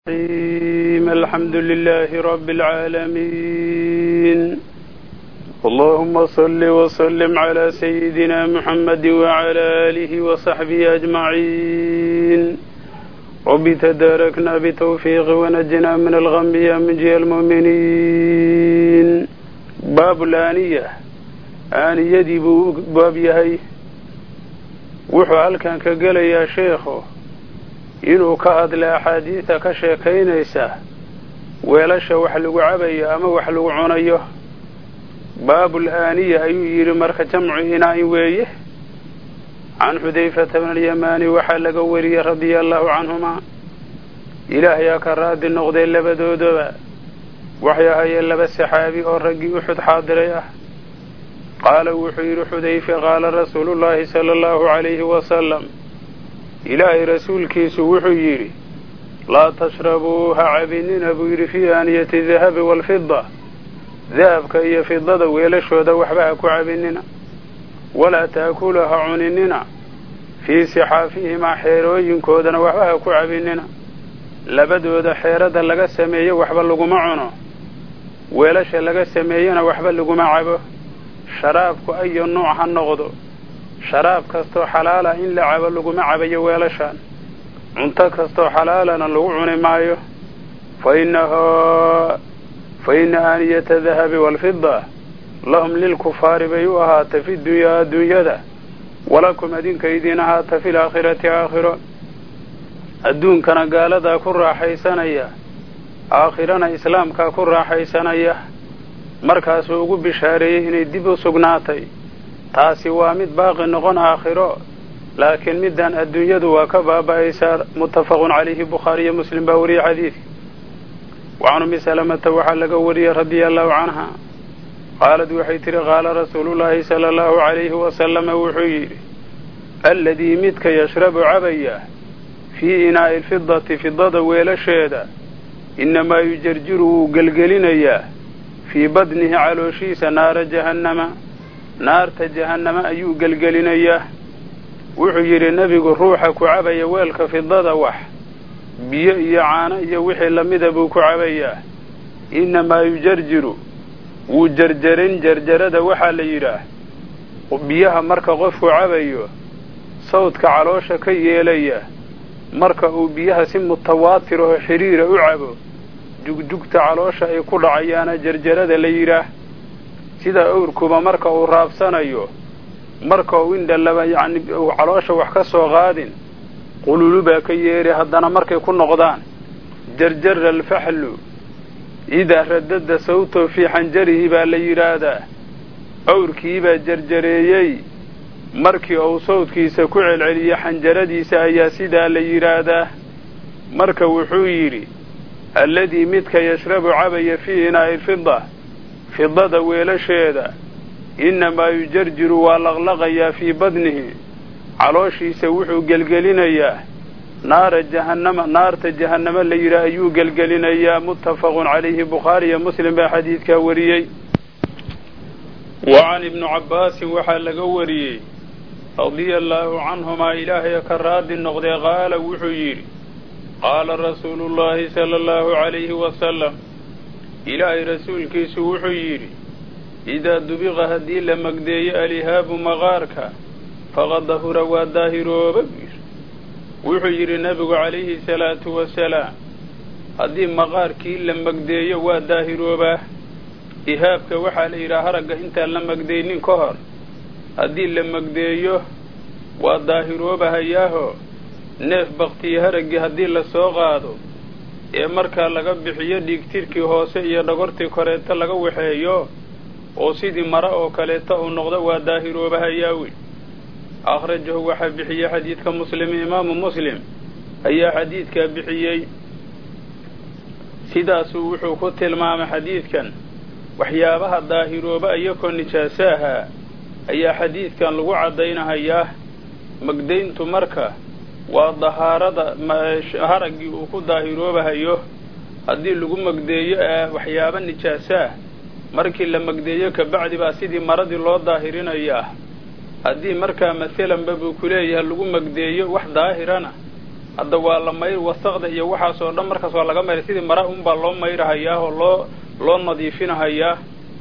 الرحيم الحمد لله رب العالمين اللهم صل وسلم على سيدنا محمد وعلى آله وصحبه أجمعين رب تداركنا بتوفيق ونجنا من الغم يا منجي المؤمنين باب الآنية aaniyadii buu u baab yahay wuxuu halkan ka gelayaa sheekhu inuu ka hadla axaadiida ka sheekaynaysa weelasha wax lagu cabayo ama wax lagu cunayo baabul aaniya ayuu yidhi marka jamcu inaa-in weeye can xudayfata bn alyamaani waxaa laga wariyey radia allahu canhumaa ilaahayaa ka raadi noqday labadoodaba waxay ahayeen laba saxaabi oo raggii uxud xaadiray ah qaala wuxuu yidhi xudayfe qaala rasuulu llaahi sala allahu calayhi wasalam ilaahay rasuulkiisu wuxuu yidhi laa tashrabuu ha cabinina buu yidhi fii aaniyati dahabi waalfida dahabka iyo fidada weelashooda waxba ha ku cabinina walaa taakulu ha cuninina fii sixaafihimaa xeerooyinkoodana waxba ha ku cabinina labadooda xeerada laga sameeyo waxba laguma cuno weelasha laga sameeyena waxba laguma cabo sharaabku ayo nuuc ha noqdo sharaab kastoo xalaala in la cabo laguma cabayo weelashaan cunto kastoo xalaalana lagu cuni maayo fa innahu fa inna aaniyata dahabi waalfida lahum lilkufaari bay u ahaatay fi dunyaa adduunyada walakum adinka idiin ahaata fi laakhirati aakhiro adduunkana gaaladaa ku raaxaysanaya aakhirana islaamkaa ku raaxaysanaya markaasuu ugu bishaareeyey inay dib u sugnaatay taasi waa mid baaqi noqon aakhiro laakiin middan adduunyadu waa ka baaba'aysaa muttafaqun calayhi bukhaariyo muslim baa wariyey xadiidka wacan ummi salamata waxaa laga wariyey radia allahu canha qaalad waxay tidhi qaala rasuulullaahi sala allahu calayhi wasalama wuxuu yidhi alladii midka yashrabu cabaya fii inaa'i alfidati fidada weelasheeda innamaa yujarjiru wuu gelgelinayaa fii badnihi calooshiisa naara jahannama naarta jahannama ayuu gelgelinayaa wuxuu yidhi nebigu ruuxa ku cabaya weelka fidada wax biyo iyo caano iyo wixii lamida buu ku cabayaa innamaa yujarjiru wuu jarjarin jarjarada waxaa la yidhaah biyaha marka qofku cabayo sawdka caloosha ka yeelaya marka uu biyaha si mutawaatir oo xidhiira u cabo jugjugta caloosha ay ku dhacayaana jarjarada la yidhaah sida owrkuba marka uu raabsanayo marka uu indhalaba yacni uu caloosha wax ka soo qaadin qululu baa ka yeeri haddana markay ku noqdaan jarjara alfaxlu idaa radada sawto fii xanjarihi baa la yidhaahdaa owrkiibaa jarjareeyey markii uu sawdkiisa ku celceliyo xanjaradiisa ayaa sidaa la yidhaahdaa marka wuxuu yidhi alladii midka yashrabu cabaya fii inaa'i alfida fidada weelasheeda innamaa yujarjiru waa laqlaqayaa fii badnihi calooshiisa wuxuu gelgelinayaa naara jahannama naarta jahannama la yidhaah ayuu gelgelinayaa muttafaqun calayhi bukhaariyo muslim baa xadiidkaa wariyey wa can ibnu cabbaasin waxaa laga wariyey radia allaahu canhumaa ilaahay ka raadi noqdee qaala wuxuu yidhi qaala rasuulu llaahi sala allahu calayhi wasalam ilaahay rasuulkiisu wuxuu yidhi idaa dubiqa haddii la magdeeyo alihaabu maqaarka faqad dahura waa daahirooba buu yidhi wuxuu yidhi nebigu calayhi salaatu wasalaam haddii maqaarkii la magdeeyo waa daahiroobaa ihaabka waxaa la yidhaha haragga intaan la magdaynin ka hor haddii la magdeeyo waa daahiroobahayaahoo neef baktiyo haraggii haddii la soo qaado ee markaa laga bixiyo dhiigtirkii hoose iyo dhagortii koreeta laga waxeeyo oo sidii mara oo kaleeta uu noqdo waa daahiroobahayaawey akhrajahu waxaa bixiyey xadiidka muslim imaamu muslim ayaa xadiidkaa bixiyey sidaasuu wuxuu ku tilmaamay xadiidkan waxyaabaha daahirooba iyakoo nijaasaaha ayaa xadiidkan lagu caddaynahayaa magdayntu marka waa dahaarada haraggii uu ku daahiroobahayo haddii lagu magdeeyo waxyaaba nijaasaah markii la magdeeyo kabacdi baa sidii maradii loo daahirinayaa haddii markaa masalanba buu ku leeyahay lagu magdeeyo wax daahirana hadda waa la mayr wasaqda iyo waxaas oo dhan markaas waa laga mayray sidii mara unbaa loo mayrahayaa oo loo loo nadiifinahayaa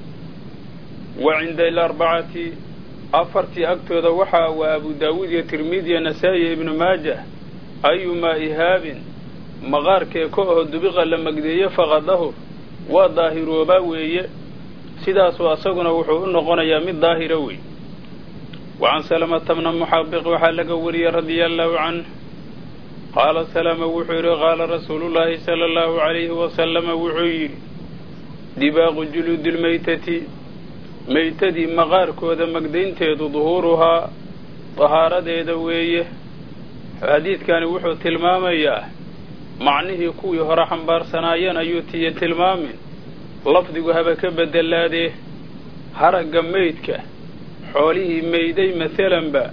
wa cinda ilarbacati afartii agtooda waxaa waa abu daawuud iyo tirmidi iyo nasaa-i iyo ibnu maajah ayumaa ihaabin maqaarkee ka oo dubiqa la magdeeye faqadahu waa daahiroobaa weeye sidaasuu asaguna wuxuu u noqonayaa mid daahira wey wa can salamata bna muxabiq waxaa laga wariyey radia allahu canh qaala salama wuxuu yidhi qaala rasuulullaahi sala allahu calayhi wasalama wuxuu yidhi dibaaqu juluudilmaytati maytadii maqaarkooda magdaynteedu duhuuruhaa dahaaradeeda weeye xadiidkani wuxuu tilmaamayaa macnihii kuwii hore xambaarsanaayeen ayuu tiyo tilmaamin lafdigu haba ka bedelaadee haragga meydka xoolihii meyday masalanba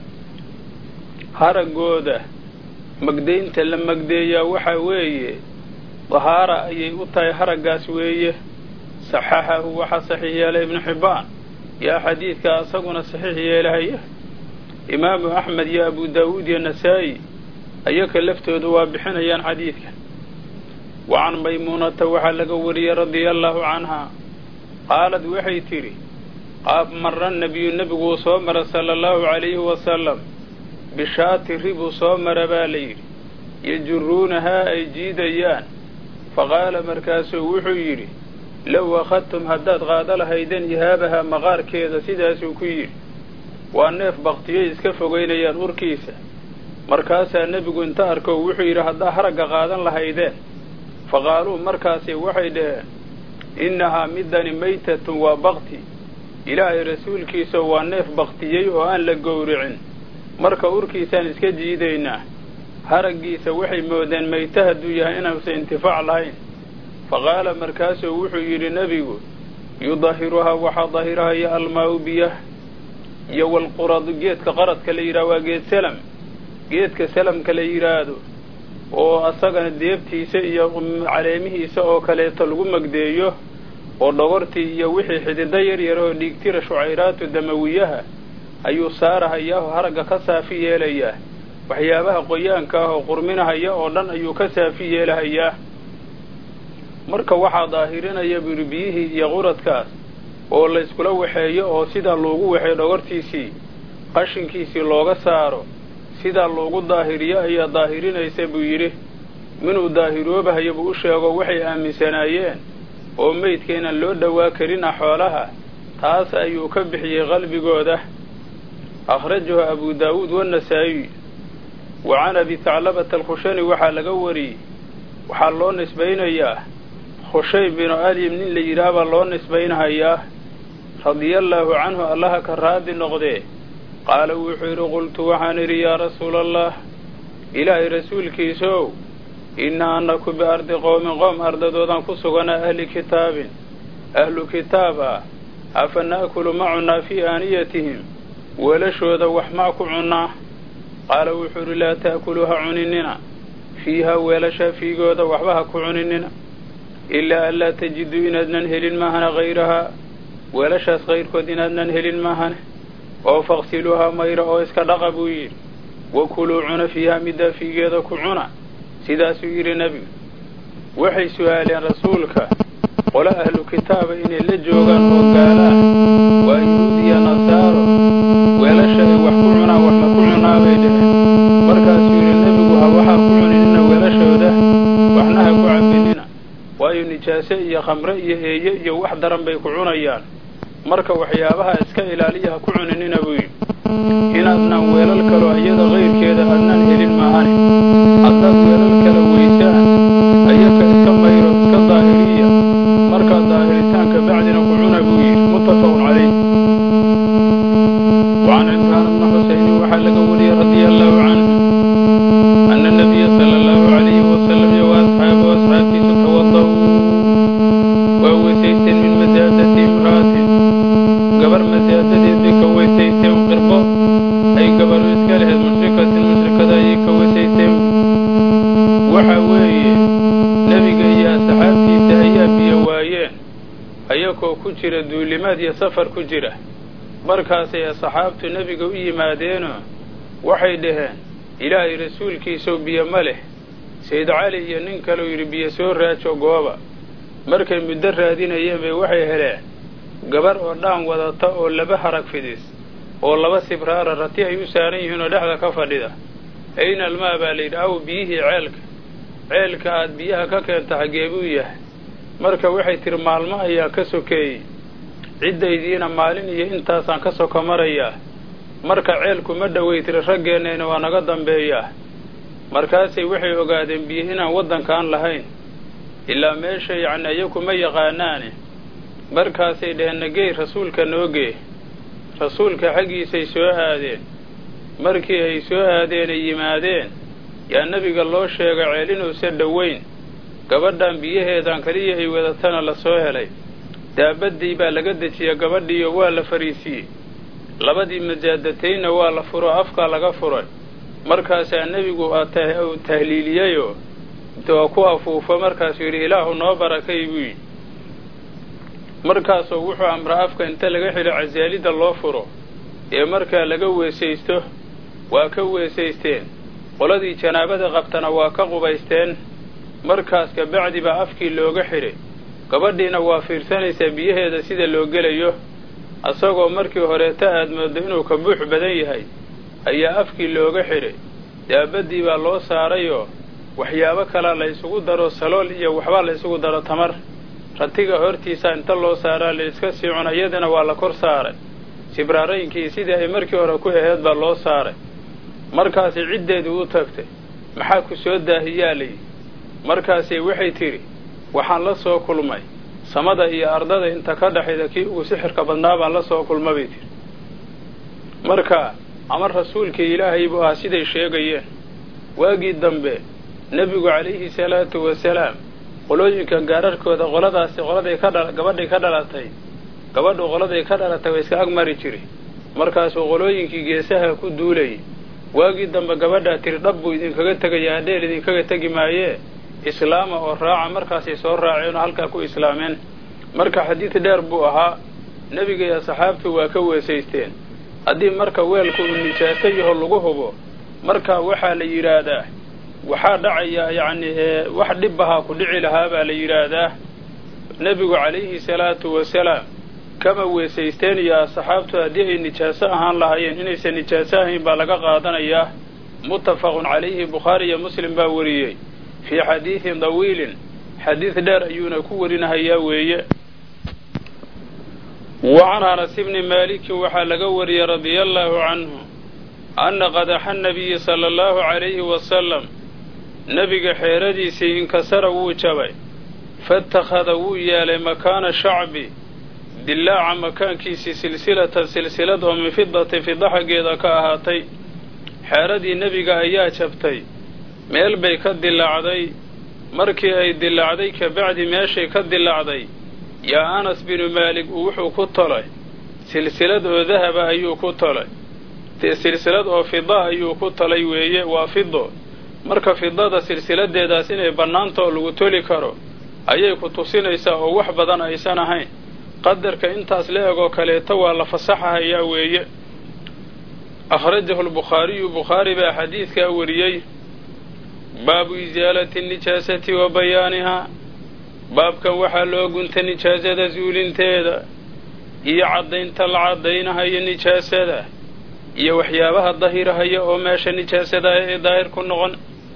haraggooda magdaynta la magdeeyaa waxaa weeye dahaara ayay u tahay haraggaas weeye saxaxahu waxaa saxiix yeelay ibnu xibbaan yaa xadiidka asaguna saxiix yeelahaya imaamu axmed iyo abu daawuud iyo nasaa-i ayaka laftoodu waa bixinayaan xadiidka wa can maymuunata waxaa laga wariyey radia allaahu canhaa qaalad waxay tidhi qaab marra nebiyu nebiguu soo mara sala allahu calayhi wasalam bishaati ribuu soo mara baa la yidhi yajuruunahaa ay jiidayaan faqaala markaasuu wuxuu yidhi low akhadtum haddaad qaado lahaydeen ihaabaha maqaarkeeda sidaasuu ku yidhi waa neef baktiyay iska fogaynayaan urkiisa markaasaa nebigu inta arko wuxuu yidhi haddaa haragga qaadan lahaydeen faqaaluu markaasi waxay dhaheen innahaa midani maytatun waa bakti ilaahay rasuulkiisa waa neef baktiyey oo aan la gowricin marka urkiisaan iska jiidaynaa haraggiisa waxay moodeen mayta hadduu yahay inuusan intifaac lahayn faqaala markaasuu wuxuu yidhi nebigu yudahiruhaa waxaa dahirahaya almaau biyah iyo walquradu geedka qaradka la yidhaha waa geed salam geedka salamka la yidhaahdo oo asagana deebtiisa iyo caleemihiisa oo kaleeto lagu magdeeyo oo dhogortii iyo wixii xidida yar yar oo dhiigtira shucayraatu damawiyaha ayuu saarahayaa oo haragga ka saafi yeelayaa waxyaabaha qoyaanka ah oo qurminahaya oo dhan ayuu ka saafi yeelahayaa marka waxaa daahirinaya buri biyihii iyo quradkaas oo layskula waxeeyo oo sidaa loogu waxeeyo dhogortiisii qashinkiisii looga saaro sidaa loogu daahiriyo ayaa daahirinaysa buu yidhi minuu daahiroobahayo buu u sheego waxay aaminsanaayeen oo meydka inaan loo dhowaa karina xoolaha taas ayuu ka bixiyey qalbigooda akhrajahu abu daawuud wanasaa'iy wa can abi taclabata alkhushani waxaa laga wariyey waxaa loo nisbaynayaa khushaym binu alyim nin la yidhaah baa loo nisbaynahayaa radiallaahu canhu allaha ka raadi noqdee qaala wuxuu yidhi qultu waxaan idhi yaa rasuula allah ilaahay rasuulkiisow innaa annaku biardi qowmin qoom ardadoodaan ku suganaa ahli kitaabin ahlu kitaab ah afa na'kulu ma cunnaa fii aaniyatihim weelashooda wax maa ku cunnaa qaala wuxuu idhi laa ta'kuluu ha cuninina fiiha weelasha fiigooda waxba ha ku cuninina ilaa an laa tajiduu inaadnan helin maahana hayrahaa weelashaas kayrkood inaadnan helin maahane oo faqsiluuhaa mayra oo iska dhaqa buu yidhi wa kuluu cuna fiihaa middaa fiigeeda ku cuna sidaasuu yidhi nebigu waxay su'aaleen rasuulka qolo ahlu kitaaba inay la joogaan oo gaalaan waa yuhuud iyo nasaaro weelasha ay wax ku cunaan wax ma ku cunaa bay dheheen markaasuu yidhi nebigu ha waxaa ku cuninina weelashooda waxna ha ku cabinina waayo nijaase iyo khamre iyo eeye iyo wax daran bay ku cunayaan marka waxyaabaha iska ilaaliya ha ku cuninina buu yidhi inaadnaan weelal kaloo iyada kayrkeeda adnaan helin maahane haddaad weelal kala weysaan ayaka iska mayro iska daahiriya markaa daahiritaanka bacdina ku cuna buu yidhi muttafaqun calayh wacan cimraan bna xusayni waxaa laga wariyey radia allahu canhu ana nabiya sala allahu calayhi wasalam iyo waasxaabu asxaabtiisu tawada'uu waa weysaysteen min masaadati imra'atin gabar masaadadeed bay ka weysaysteen qirbo ay gabaru iska lahayd mushrikatin mushrikada ayay ka weysaysteen waxa weeye nebiga iyo asxaabtiisa ayaa biyo waayeen ayagoo ku jira duulimaad iyo safar ku jira markaasay asxaabtu nebiga u yimaadeenoo waxay dhaheen ilaahay rasuulkiisoo biyo ma leh sayid cali iyo nin kaleu yidhi biyo soo raajo gooba markay muddo raadinayeen bay waxay heleen gabar oo dhaan wadata oo laba harag fidis oo laba sibraara rati ay u saaran yihiin oo dhexda ka fadhida ayna almaa baa layidhi aw biyihii ceelka ceelka aad biyaha ka keenta xaggee buu yahay marka waxay tihi maalmo ayaa ka sokeeyey ciddaydiina maalin iyo intaasaan ka soko marayaa marka ceelku ma dhoway tiri raggeennayna waa naga dambeeyaa markaasay waxay ogaadeen biyo inaan waddankaan lahayn ilaa meesha yacni ayaku ma yaqaanaane markaasay dheheen nagey rasuulka noogee rasuulka xaggiisay soo aadeen markii ay soo aadeen ay yimaadeen yaa nebiga loo sheegay ceel inuusan dhoweyn gabadhan biyaheedan keliya ay wadatana la soo helay daabaddii baa laga dejiyey gabadhiiyo waa la fariisiiyey labadii majaadataynna waa la furo afkaa laga furay markaasaa nebigu uu tahliiliyeyoo intuu ku afuufo markaasuu yidhi ilaahu noo barakay buu yidhi markaasoo wuxuu amraa afka inta laga xidho casaalidda loo furo ee markaa laga weesaysto waa ka weesaysteen qoladii janaabada qabtana waa ka qubaysteen markaas kabacdi baa afkii looga xidhay gabadhiina waa fiirsanaysaa biyaheeda sida loo gelayo asagoo markii horeeta aad mooddo inuu ka buux badan yahay ayaa afkii looga xidhay daabaddii baa loo saarayoo waxyaabo kalaa la ysugu daro salool iyo waxbaa la ysugu daro tamar ratiga hortiisa inta loo saaraa la iska sii cuna iyadana waa la kor saaray sibraaraynkii sidii ay markii hore ku aheyd baa loo saaray markaasay ciddeedu u tagtay maxaa ku soo daahiyaa layidhi markaasay waxay tidhi waxaan la soo kulmay samada iyo ardada inta ka dhexayda kii ugu sixirka badnaa baan la soo kulma bay tidhi marka ama rasuulkii ilaahay buu ahaa siday sheegayeen waagii dambe nebigu calayhi salaatu wasalaam qolooyinkan gaararkooda qoladaasi qoladay ka dha gabadhay ka dhalatay gabadhu qoladay ka dhalatay waa iska agmari jiri markaasuu qolooyinkii geesaha ku duulayay waagii dambe gabadhaa tiri dhab buu idinkaga tegayaa hadheel idinkaga tegi maayee islaama oo raaca markaasay soo raaceen oo halkaa ku islaameen marka xadiid dheer buu ahaa nebiga iyo saxaabtu waa ka weesaysteen haddii marka weelku uu nijaaso yaho lagu hubo marka waxaa la yidhaahdaa waxaa dhacaya yacni wax dhibbahaa ku dhici lahaa baa la yidhaahdaa nebigu calayhi salaatu wasalaam kama weesaysteen iyo asxaabtu haddii ay nijaaso ahaan lahaayeen inaysan nijaaso ahayn baa laga qaadanayaa muttafaqun calayhi bukhaari iyo muslim baa wariyey fii xadiidin dawiilin xadiid dheer ayuuna ku warinahayaa weeye wa can anas ibni maalikin waxaa laga wariyey radia allaahu canhu anna qadaxa nabiyi sala allahu calayhi wasalam nebiga xeeradiisii inkasara wuu jabay faitakhada wuu yeelay makaana shacbi dillaaca makaankiisii silsilatan silsilad oo min fidatin fida xaggeeda ka ahaatay xeeradii nebiga ayaa jabtay meel bay ka dilaacday markii ay dilaacday kabacdi meeshay ka dilaacday yaa anas binu maalik uu wuxuu ku tolay silsilad oo dahaba ayuu ku tolay silsilad oo fida ayuu ku tolay weeye waa fido marka fidada silsiladeedaas inay bannaanta oo lagu toli karo ayay ku tusinaysaa oo wax badan aysan ahayn qadarka intaas la egoo kaleeto waa la fasaxahayaa weeye akhrajahu lbukhaariyu bukhaari baa xadiidkaa wariyey baabu isaalati nijaasati wa bayaanihaa baabkan waxaa loo gunta nijaasada suulinteeda iyo caddaynta la caddaynahayo nijaasada iyo waxyaabaha dahirahaya oo meesha nijaasada ay daahir ku noqon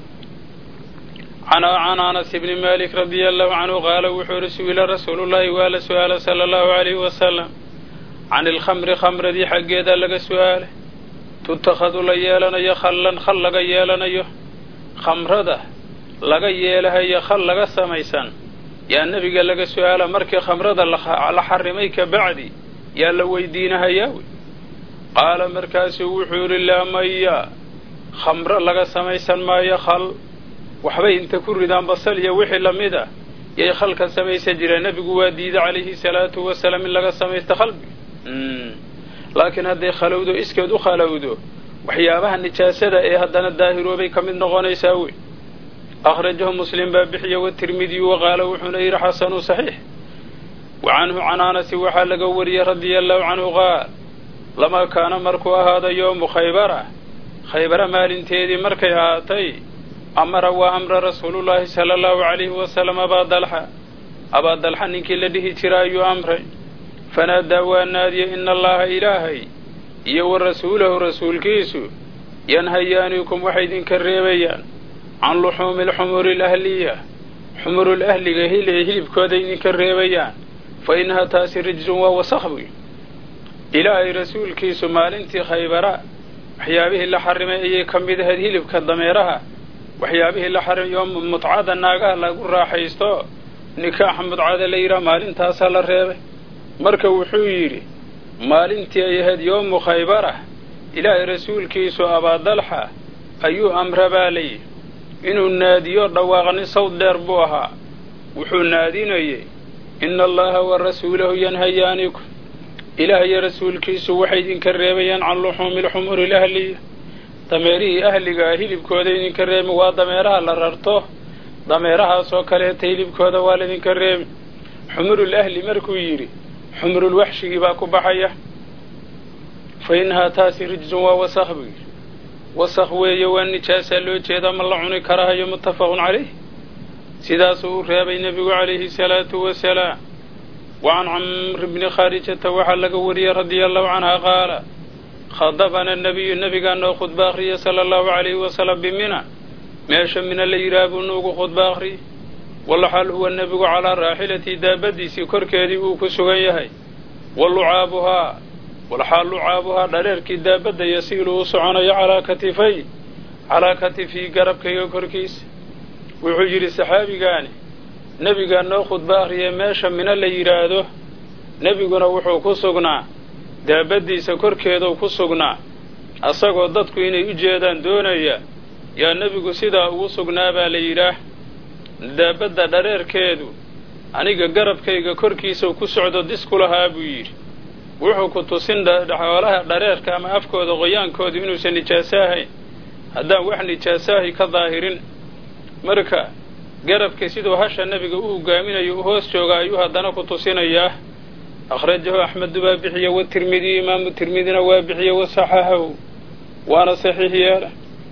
can anas ibni malik radia allahu canhu qaala wuxuu ihi su-ila rasuulullaahi waa la su-aala sala allahu alayhi wasalam can ilkhamri khamradii xaggeeda laga su-aalay tutakhadu la yeelanayo khallan khal laga yeelanayo khamrada laga yeelahayo khal laga samaysan yaa nebiga laga su-aala markii khamrada la xarimay kabacdi yaa la weydiinahayaa wey qaala markaasuu wuxuu yidhi laa maya khamro laga samaysan maayo khal waxbay inta ku ridaan basal iyo wixii lamid ah yay khalka samaysan jireen nebigu waa diiday calayhi salaatu wasalaam in laga samaysto khalbi laakiin hadday khalowdo iskeed u khalowdo waxyaabaha nijaasada ee haddana daahiroobay ka mid noqonaysaa wey akhrajahu muslim baa bixiya watirmidiyu waqaala wuxuuna yidhi xasanu saxiix wa canhu can anasi waxaa laga wariyey radia allahu canhu qaal lamaa kaana markuu ahaada yoomu khaybara khaybara maalinteedii markay ahaatay amara waa amra rasuulullaahi sala allahu calayhi wasalam abaa dalxa abaa dalxa ninkii la dhihi jira ayuu amray fanaadaa waa naadiye ina allaha ilaahay iyo wa rasuulahu rasuulkiisu yanhayaanikum waxay idinka reebayaan can luxuumi alxumuri alahliya xumurul ahliga hilibkooda idinka reebayaan fa innaha taasi rijsun waa wasakh buy ilaahay rasuulkiisu maalintii khaybara waxyaabihii la xarimay ayay ka mid ahayd hilibka dameeraha waxyaabihii la xarimay oo mutcada naagaha lagu raaxaysto nikaaxa mudcada la yidhaha maalintaasaa la reebay marka wuxuu yidhi maalintii ay ahayd yoomu khaybarah ilaahay rasuulkiisu abaadalxa ayuu amra baa layidhi inuu naadiyo dhawaaqni sawd dheer buu ahaa wuxuu naadinayey ina allaha wa rasuulahu yanhayaanikum ilaah iyo rasuulkiisu waxay idinka reebayaan can luxuumi lxumuri lahliya dameerihii ahliga ah hilibkooda idinka reemi waa dameeraha la rarto dameerahaasoo kaleeta hilibkooda waa laydinka reemi xumurul ahli markuu yidhi xumurul waxshigii baa ku baxaya fa innahaa taasi rijsun waa wasakh buu yidhi wasakh weeye waa nijaasaa loo jeedaa ma la cuni karahayo muttafaqun calayh sidaasuu u reebay nebigu calayhi salaatu wasalaam wa can camr bni khaarijata waxaa laga wariyey radia allahu canha qaala khadabana nabiyu nebigaa noo khudba akhriya sala allahu calayhi wasalam bimina meesha mina la yidhaah buu nuugu khudba akhriyey walaxaal huwa nebigu calaa raaxilatii daabadiisii korkeedii uu ku sugan yahay wa lucaabuhaa walxaal lucaabuhaa dhaleerkii daabadda yasiilu u soconayo calaa katifay calaa katifii garabkayga korkiisa wuxuu yidhi saxaabigaani nebigaa noo khudba akhriyay meesha mina la yidhaahdo nebiguna wuxuu ku sugnaa daabaddiisa korkeeduu ku sugnaa asagoo dadku inay u jeedaan doonaya yaa nebigu sidaa ugu sugnaa baa la yidhaah daabadda dhareerkeedu aniga garabkayga korkiisau ku socdo disku lahaa buu yidhi wuxuu ku tusin xoolaha dhareerka ama afkooda qoyaankoodu inuusan nijaaso ahayn haddaan wax nijaasaahi ka daahirin marka garabka siduu hasha nebiga u hogaaminayo u hoos jooga ayuu haddana ku tusinayaa akhrajahu axmedu baa bixiye wa tirmidiyu imaamu tirmidina waa bixiye wa saxahahu waana saxiix yeela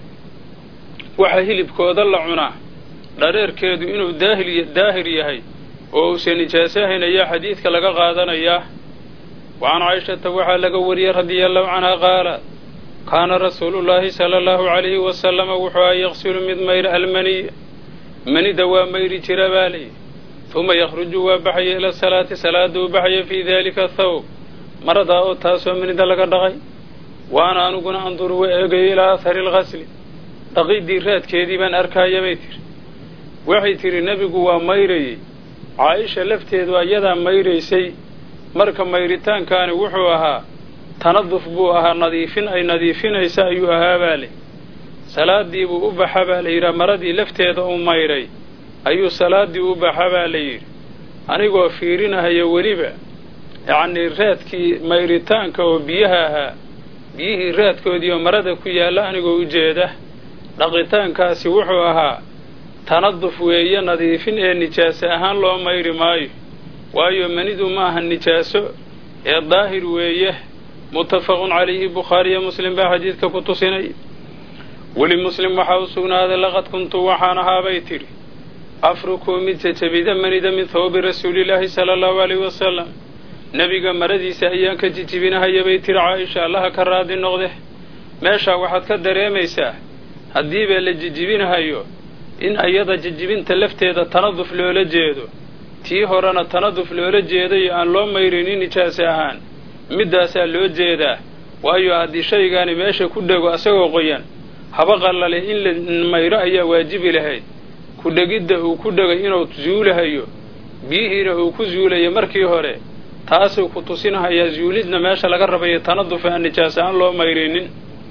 waxa hilibkooda la cunaa dhareerkeedu inuu daahir yahay oo uusan nijaaso ahayn ayaa xadiidka laga qaadanayaa wa can cayshata waxaa laga wariyey radia allahu canha qaala kaana rasuulullaahi sala allahu calayhi wasalama wuxuu a yaqsilu mid mayra almaniya manida waa mayri jira baa layidhi uma yakhruju waa baxaya ila salaati salaada uu baxaya fii daalika thawb maradaa oo taasoo manida laga dhaqay waana aniguna anduru wa eegayo ilaa ahari alghasli dhaqiddii raadkeedii baan arkaaya bay tiri waxay tidhi nebigu waa mayrayey caaisha lafteedu ayadaa mayraysay marka mayritaankaani wuxuu ahaa tanaduf buu ahaa nadiifin ay nadiifinaysa ayuu ahaa baa leh salaadii buu u baxa baa la yidhaha maradii lafteeda u mayray ayuu salaaddii u baxa baa la yidhi anigoo fiirinahaya weliba yacnii raadkii mayritaanka oo biyaha ahaa biyihii raadkoodiioo marada ku yaalla anigoo u jeeda dhaqitaankaasi wuxuu ahaa tanaduf weeye nadiifin ee nijaaso ahaan loo mayri maayo waayo manidu ma aha nijaaso ee daahir weeye muttafaqun calayhi bukhaariyo muslim baa xadiidka ku tusinay weli muslim waxaa u sugnaaday laqad kuntu waxaan ahaabay tidhi afrukuu mid jejebida manida min thawbi rasuulilaahi sala allahu alayhi wasalam nebiga maradiisa ayaan ka jijibinahaya bay tidhi caaisha allaha ka raadi noqde meeshaa waxaad ka dareemaysaa haddiiba la jijibinahayo in ayada jijibinta lafteeda tanaduf loola jeedo tii horena tanaduf loola jeedayo aan loo mayrinin nijaase ahaan middaasaa loo jeedaa waayo haddii shaygaani meesha ku dhego asagoo qoyan haba qallale in la mayro ayaa waajibi lahayd ku dhegidda uu ku dhegay inuu zuulahayo biyihiina uu ku zuulayo markii hore taasuu ku tusinahayaa zuulidna meesha laga rabayo tanaduf aan nijaas aan loo mayrinin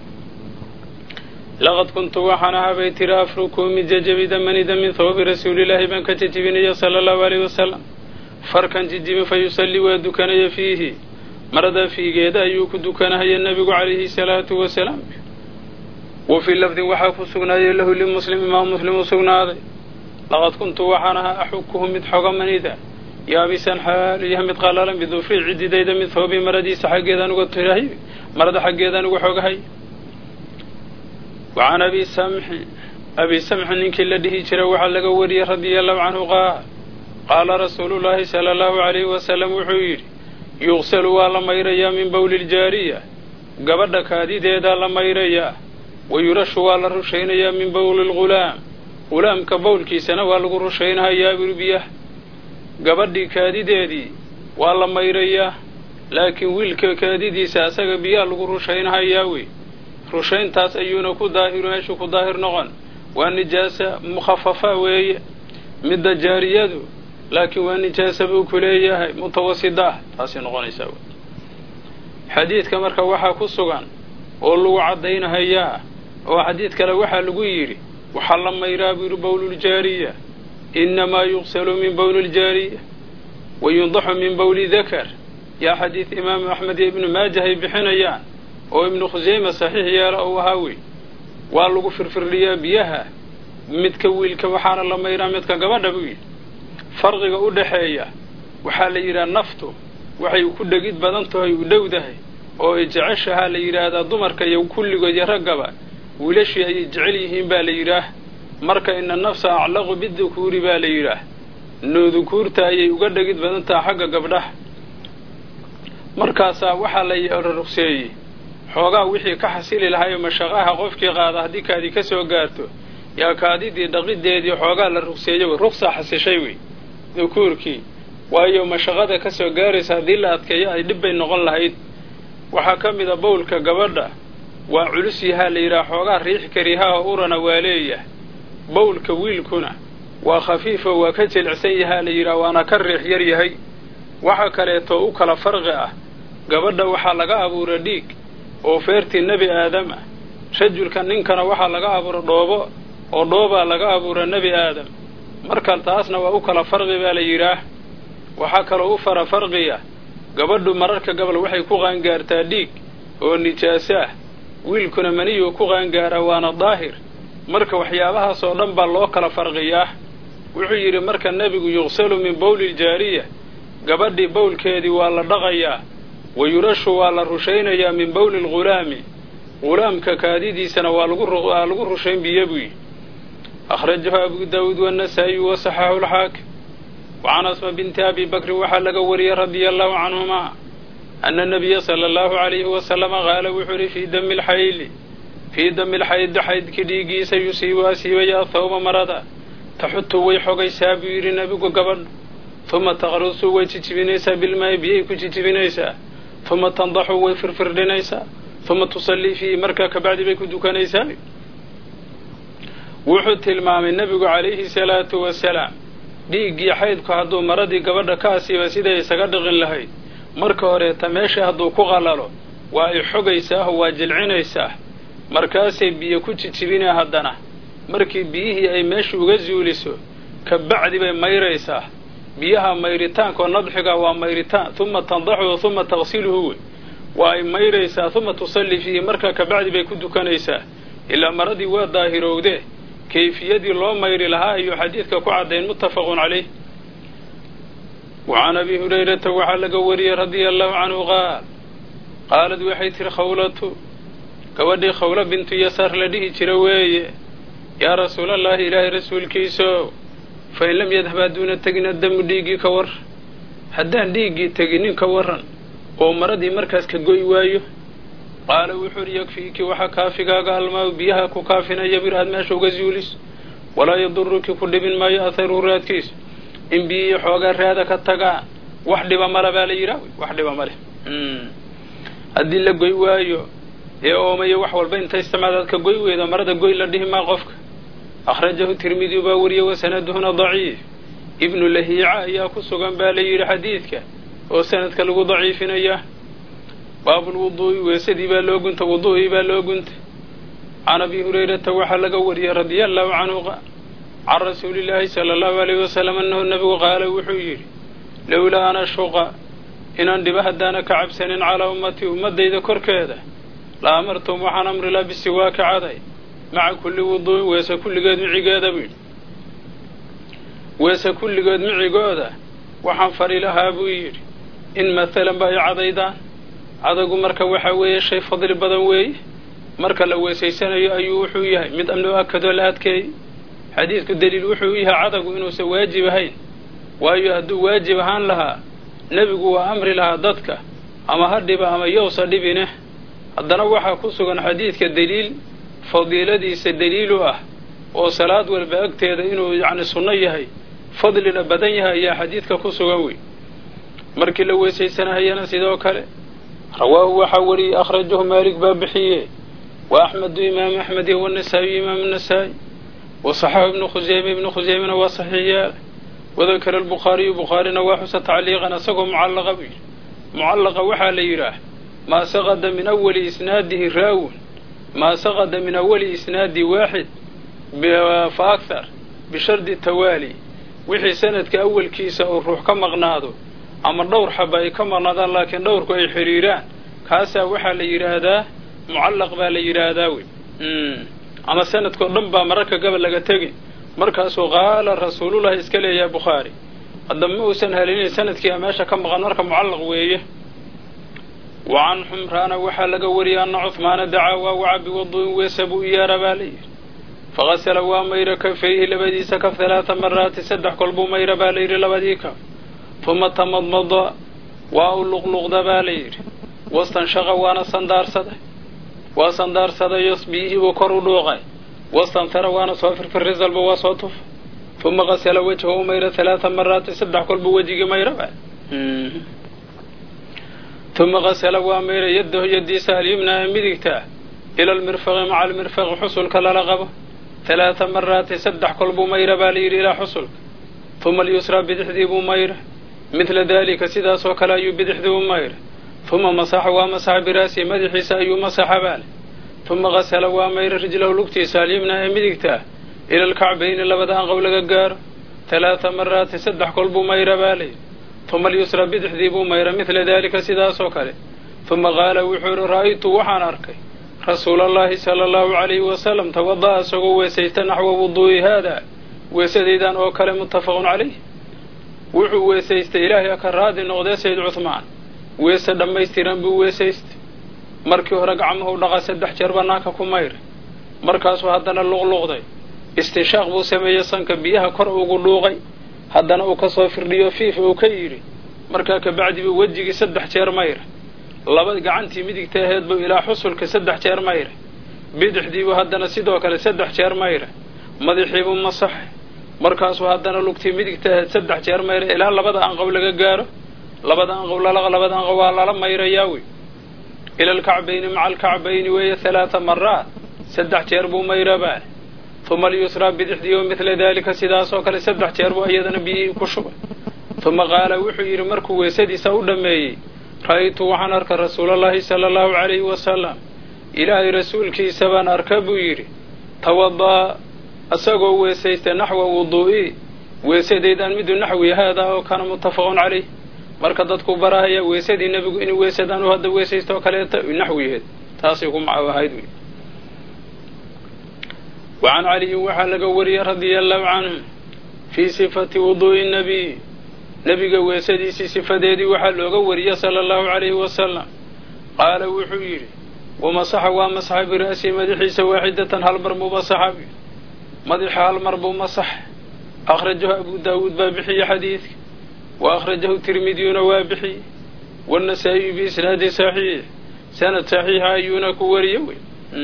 laqad kuntu waxaan ahaa bay tiri afruku mid jajabida manida min thawbi rasuulilaahi baan ka jejibinaya sala allahu alayhi wasalam farkan jijibin fa yusallii waa dukanaya fiihi marada fiigeeda ayuu ku dukanahaya nebigu calayhi salaatu wasalaam wa fii lafdin waxaa ku sugnaayay lahu limuslim imaam muslim u sugnaaday laqad kuntu waxaan ahaa axukuhu mid xoga manida yaabisan xaalu yahay mid qallalan bidufri cididayda mid thawbi maradiisa xaggeedaan uga tirahay marada xaggeedaan uga xogahay wacan abi samxi abi samxin ninkii la dhihi jira waxaa laga wariyey radia allahu canhu qaal qaala rasuulullaahi sala allahu calayhi wasalam wuxuu yidhi yuqsalu waa la mayrayaa min bowli ljaariya gabadha kaadideedaa la mayrayaa wa yurashu waa la rushaynayaa min bowli lghulaam ghulaamka bowlkiisana waa lagu rushaynahayaa birbiyah gabadhii kaadideedii waa la mayrayaa laakiin wiilka kaadidiisa asaga biyaa lagu rushaynahayaa wey rushayntaas ayuuna ku daahir meeshu ku daahir noqon waa nijaasa mukhafafa weeye midda jaariyadu laakiin waa nijaasa buu ku leeyahay mutawasida ah taasay noqonaysaa wey xadiidka marka waxaa ku sugan oo lagu caddaynahayaa oo xadiid kale waxaa lagu yidhi waxaa la mayraa buu yidhi bowluljaariya innamaa yuqsalu min bowli ljaariya wa yundaxu min bowli dakar yaa xadiid imaamu axmed iyo ibnu maajah ay bixinayaan oo ibnu khuseyma saxiix yeela ou ahaa wey waa lagu firfirdhiyaa biyaha midka wiilka waxaana la mayraa midka gabadha buu yidhi farqiga u dhaxeeya waxaa la yidhaha naftu waxay ku dhegid badan tahay u dhowdahay oo ay jeceshahaa la yidhaahdaa dumarka iyo kulligood iyo raggaba wiilashii ayay jecel yihiin baa la yidhaah marka ina nafsa aclaqu bidukuuri baa la yidhaah noodukuurta ayay uga dhegid badan tahay xagga gabdhaha markaasaa waxaa la rugseeyey xoogaa wixii ka xasili lahaayoo mashaqaha qofkii qaada haddii kaadi ka soo gaarto yaa kaadidii dhaqideedii xoogaa la rugseeyey wey rugsaa xasishay wey dukuurkii waayo mashaqada ka soo gaaraysa haddii la adkeeyo ay dhib bay noqon lahayd waxaa ka mid a bowlka gabadha waa culus yahaa la yidhaha xoogaa riix karihaha urana waa leeyahay bowlka wiilkuna waa khafiifo waa ka jilicsan yahaa la yidhaha waana ka riix yar yahay waxa kaleetoo u kala farqi ah gabadha waxaa laga abuura dhiig oo feertii nebi aadam ah rajulka ninkana waxaa laga abuura dhoobo oo dhoobaa laga abuura nebi aadam marka taasna waa u kala farqi baa la yidhaah waxaa kaloo u fara farqiya gabadhu mararka gabal waxay ku qaangaartaa dhiig oo nijaaso ah wiilkuna maniyuu ku qaangaaraa waana daahir marka waxyaabahaas oo dhan baa loo kala farqiyaa wuxuu yidhi marka nebigu yuqsalu min bowli ljaariya gabadhii bowlkeedii waa la dhaqayaa wa yurashu waa la rushaynayaa min bowli lghulaami ghulaamka kaadidiisana waa lagwaa lagu rushayn biyo buyi akhrajahu abu daawuud wanasaa'iyu wa saxaxu lxaakim wacan asma binti abi bakrin waxaa laga wariyey radia allahu canhumaa ana nabiya sala allahu calayhi wasalama qaala wuxuu ihi fii dami lxayli fii dami lxaydi xaydkii dhiiggiisa yusiibu asiibaya athawba marada taxutu way xogaysaa buu yidhi nebigu gabadhu uma taqrusu way jijibinaysaa bilmaayi biyay ku jijibinaysaa uma tandaxu way firfirdhinaysaa uma tusallii fiihi markaa kabacdi bay ku dukanaysaa wuxuu tilmaamay nebigu calayhi salaatu wasalaam dhiiggii xaydku hadduu maradii gabadha ka asiiba siday isaga dhiqin lahayd marka horeeta meesha hadduu ku qalalo waa ay xogaysaahoo waa jilcinaysaa markaasay biyo ku jijibinaa haddana markii biyihii ay meesha uga zuuliso kabacdi bay mayraysaa biyaha mayritaankaoo nadxiga waa mayritaan uma tandaxuhu uma taqsiluhu wey waa ay mayraysaa uma tusalli fiihi markaa kabacdi bay ku dukanaysaa ilaa maradii waa daahirowdee kayfiyadii loo mayri lahaa ayuu xadiidka ku caddayn muttafaqun calayh wa can abi hurayrata waxaa laga wariyey radia allahu canhu qaal qaalad waxay tihi khawlatu gabadhii khawlo bintu yasaar la dhihi jira weeye yaa rasuulallaahi ilaahay rasuulkiiso fain lam yadhab hadduuna tegin addamu dhiiggii ka war haddaan dhiiggii teginin ka warran oo maradii markaas ka goy waayo qaala wuxuu uhi yakfiiki waxaa kaafigaaga almaaw biyaha ku kaafinaya bir aad meesha uga zuulis walaa yaduruki ku dhibin maayo atharuhu raadkiisa in biyihii xoogaa raada ka tagaan wax dhiba male baa la yidhaah wax dhiba male haddii la goy waayo ee oomayo wax walba inta isticmaadaad ka goy weydo marada goy la dhihi maa qofka akhrajahu tirmidiyu baa wariyey wasanaduhuna daciif ibnu lahiica ayaa ku sugan baa la yidhi xadiidka oo sanadka lagu daciifinaya baabulwuduu'i weesadii baa loo gunta wuduu'ii baa loo gunta can abi hurayrata waxaa laga wariyey radia allahu canhu can rasuulillaahi sala allahu alayhi wasalam annahu nebigu qaala wuxuu yidhi lowlaa ana shuqa inaan dhiba haddaana ka cabsanin calaa ummatii ummaddayda korkeeda la amartum waxaan amri laa bisiwaaki caday maca kulli wuduu'in weese kulligeed micigeeda buu yidhi weese kulligeed micigooda waxaan fari lahaa buu yidhi in maalan ba ay cadaydaan cadagu marka waxaa weeye shay fadli badan weeye marka la weesaysanayo ayuu wuxuu yahay mid amnoo akadoo la adkeeyey xadiidku daliil wuxuu yahay cadagu inuusan waajib ahayn waayo hadduu waajib ahaan lahaa nebigu waa amri lahaa dadka ama ha dhiba ama yowsa dhibine haddana waxaa ku sugan xadiidka deliil fadiiladiisa daliil u ah oo salaad walba agteeda inuu yacni sunno yahay fadlina badan yahay ayaa xadiidka ku sugan wey markii la weesaysanahayana sidoo kale rawaahu waxaa wariyey akhrajahu maalik baa bixiye wa axmedu imaam axmed iyo wanasaa'iyu imaam nasaa'i wa saxaxu ibnu khuseyme ibnu khuseymena waa saxiix yaala wadakara albukhaariyu bukhaarina waa xusa tacliiqan isagoo mucallaqa buu yidhi mucallaqa waxaa la yidhaah maa saqada min awali isnaadihi raawun maa saqada min awali isnaadi waaxid fa akhar bishardi tawaali wixii sanadka awalkiisa uu ruux ka maqnaado ama dhowr xaba ay ka maqnaadaan laakiin dhowrku ay xidhiiraan kaasaa waxaa la yidhaahdaa mucallaq baa la yidhaahdaa wey ama sanadkao dhan baa mararka gabal laga tegin markaasuu qaala rasuulullahi iska leeyahay bukhaari hadda ma uusan helinin sanadkiia meesha ka maqan marka mucallaq weeye wa can xumraana waxaa laga wariyay anna cuhmaana dacaa waa waca biwadu'in weesa buu iyaara baa la yidhi faqasala waa mayra kafayhi labadiisa kaf halaata maraati saddex kol buu mayra baa la yidhi labadii kaf uma tamadmada waa u luqluqda baa la yidhi wastanshaqa waana sandaarsaday waa sandaarsaday biyihii buu kor u dhuuqay wastantara waana soo firfirri salba waa soo tufa uma qasala wejha u mayra halaata maraati saddex kol buu wejigii mayra baa uma qasala waa mayra yaddahu yaddiisa alyumna ee midigtaa ila almirfaqi maca almirfaqi xusulka lala qabo halaata maraati saddex kol buu mayra baa la yidhi ilaa xusulka uma alyusraa bidixdii buu mayra midla daalika sidaasoo kale ayuu bidixdii u mayra uma masaxa waa masaxa biraasihi madaxiisa ayuu masaxa baale uma qasala waa mayra rijlahu lugtiisa alyumna ee midigtaa ila alkacbayni labada anqow laga gaaro halaata maraati saddex kol buu mayra baa la yidhi uma alyusra bidixdii buu mayra midla daalika sidaasoo kale uma qaala wuxuu yidhi ra'aytu waxaan arkay rasuulallaahi sala allahu calayhi wasalam tawada'a isagoo weesaysta naxwa wuduu'i haada weesadaydan oo kale muttafaqun calayh wuxuu weesaystay ilaahay ka raadi noqdee sayd cuhmaan weese dhammaystiran buu weesaystay markii hore gacmuhu dhaqa saddex jeer bannaanka ku mayray markaasuu haddana luqluqday istinshaaq buu sameeyey sanka biyaha kor ugu dhuuqay haddana uu ka soo firdhiyo fiif uu ka yidhi markaa kabacdi buu wejigii saddex jeer mayray laba gacantii midigta aheed buu ilaa xusulka saddex jeer mayray bidixdiibuu haddana sidoo kale saddex jeer mayray madaxiibuu masaxay markaasuu haddana lugtii midigta aheed saddex jeer mayray ilaa labada anqow laga gaaro labada anqow labada anqow waa lala mayrayaa wey ila alkacbayni maca alkacbayni weeye halaata maraat saddex jeer buu mayrabaa uma alyusraa bidixdii o midla daalika sidaasoo kale saddex jeer buu iyadana biyihii ku shubay uma qaala wuxuu yidhi markuu weesadiisa u dhammeeyey ra'aytu waxaan arka rasuulallaahi sala allahu calayhi wasalam ilaahay rasuulkiisa baan arka buu yidhi tawada'a isagoo weesaystay naxwa wuduu'i weesadaydan midu naxwi haadaa oo kana muttafaqun calayh marka dadku barahaya weesadii nebigu inuu weesadaan u hadda weesaysto oo kaleeta naxwiheed taasay ku macaw ahayd wey wa can caliyin waxaa laga wariyey radia allahu canhu fii sifati wuduu'i nabiy nebiga weesadiisii sifadeedii waxaa looga wariyey sala allahu calayhi wasalam qaala wuxuu yidhi wamasaxa waa masaxa bira'sihi madaxiisa waaxidatan hal mar buu masaxa madaxa hal mar buu masaxa akhrajahu abu daawuud baa bixiyey xadiidka wa akhrajahu tirmidiyuna waa bixiyey waannasaa'iyu biisnaadi saxiix sanad saxiixa ayuuna ku wariye wey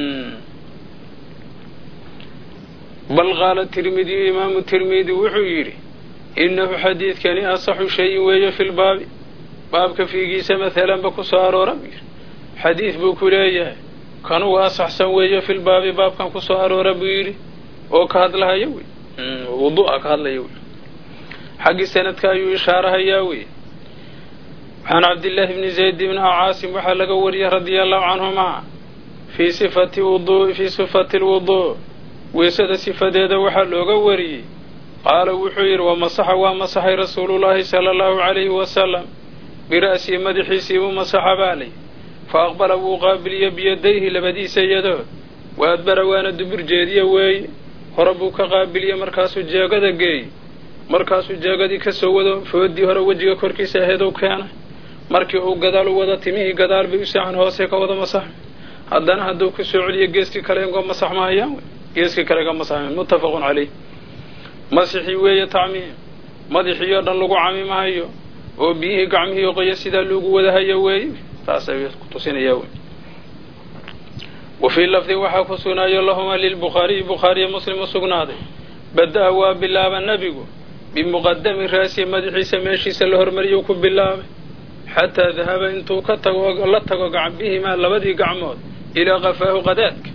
bal qaala tirmidiyu imaamu tirmidi wuxuu yidhi innahu xadiidkani asaxu shayin weeye fi lbaabi baabka fiigiisa maalanba ku soo aroora buu yidhi xadiid buu ku leeyahay kanugu asaxsan weeye filbaabi baabkan ku soo aroora buu yidhi oo ka hadlahaya wey wudu'a ka hadlaya wey xaggii sanadka ayuu ishaarahayaa wey can cabdillaahi bni zayd bni caasim waxaa laga wariyey radia allahu canhumaa fii sifati wuduu fii sifati lwuduu weesada sifadeeda waxaa looga wariyey qaala wuxuu yidhi wamasaxa waa masaxay rasuulullaahi sala allahu calayhi wasalam bira'sihi madaxiisii buu masaxa baalay fa aqbala wuu qaabiliyo biyadayhi labadiisa yadood wa adbara waana dubur jeediya weeye hore buu ka qaabiliye markaasuu jeegada geeyey markaasuu jeegadii ka soo wado foodii hore wejiga korkiisa aheedu keenay markii uu gadaal u wada timihii gadaal bay u saaxan hoose ka wada masaxay haddana hadduu ku soo celiyo geeskii kale ingo masax mahayaan wey geeskii kale ga masaxmayan muttafaqun caleyh masixii weeye tacmiim madaxii oo dhan lagu camimahayo oo biyihii gacmihii qoya sidaa loogu wadahayo weeye taas ay kutusinaya wey wa fii lafdin waxaa ku sugnaayo lahumaa lilbukhaariyi bukhaariya muslim u sugnaaday bada-a waa bilaaba nebigu bimuqadami raasihi madaxiisa meeshiisa la hormariyuu ku bilaabay xataa dahaba intuu ka tago la tago bihimaa labadii gacmood ilaa qafaahu qadaadka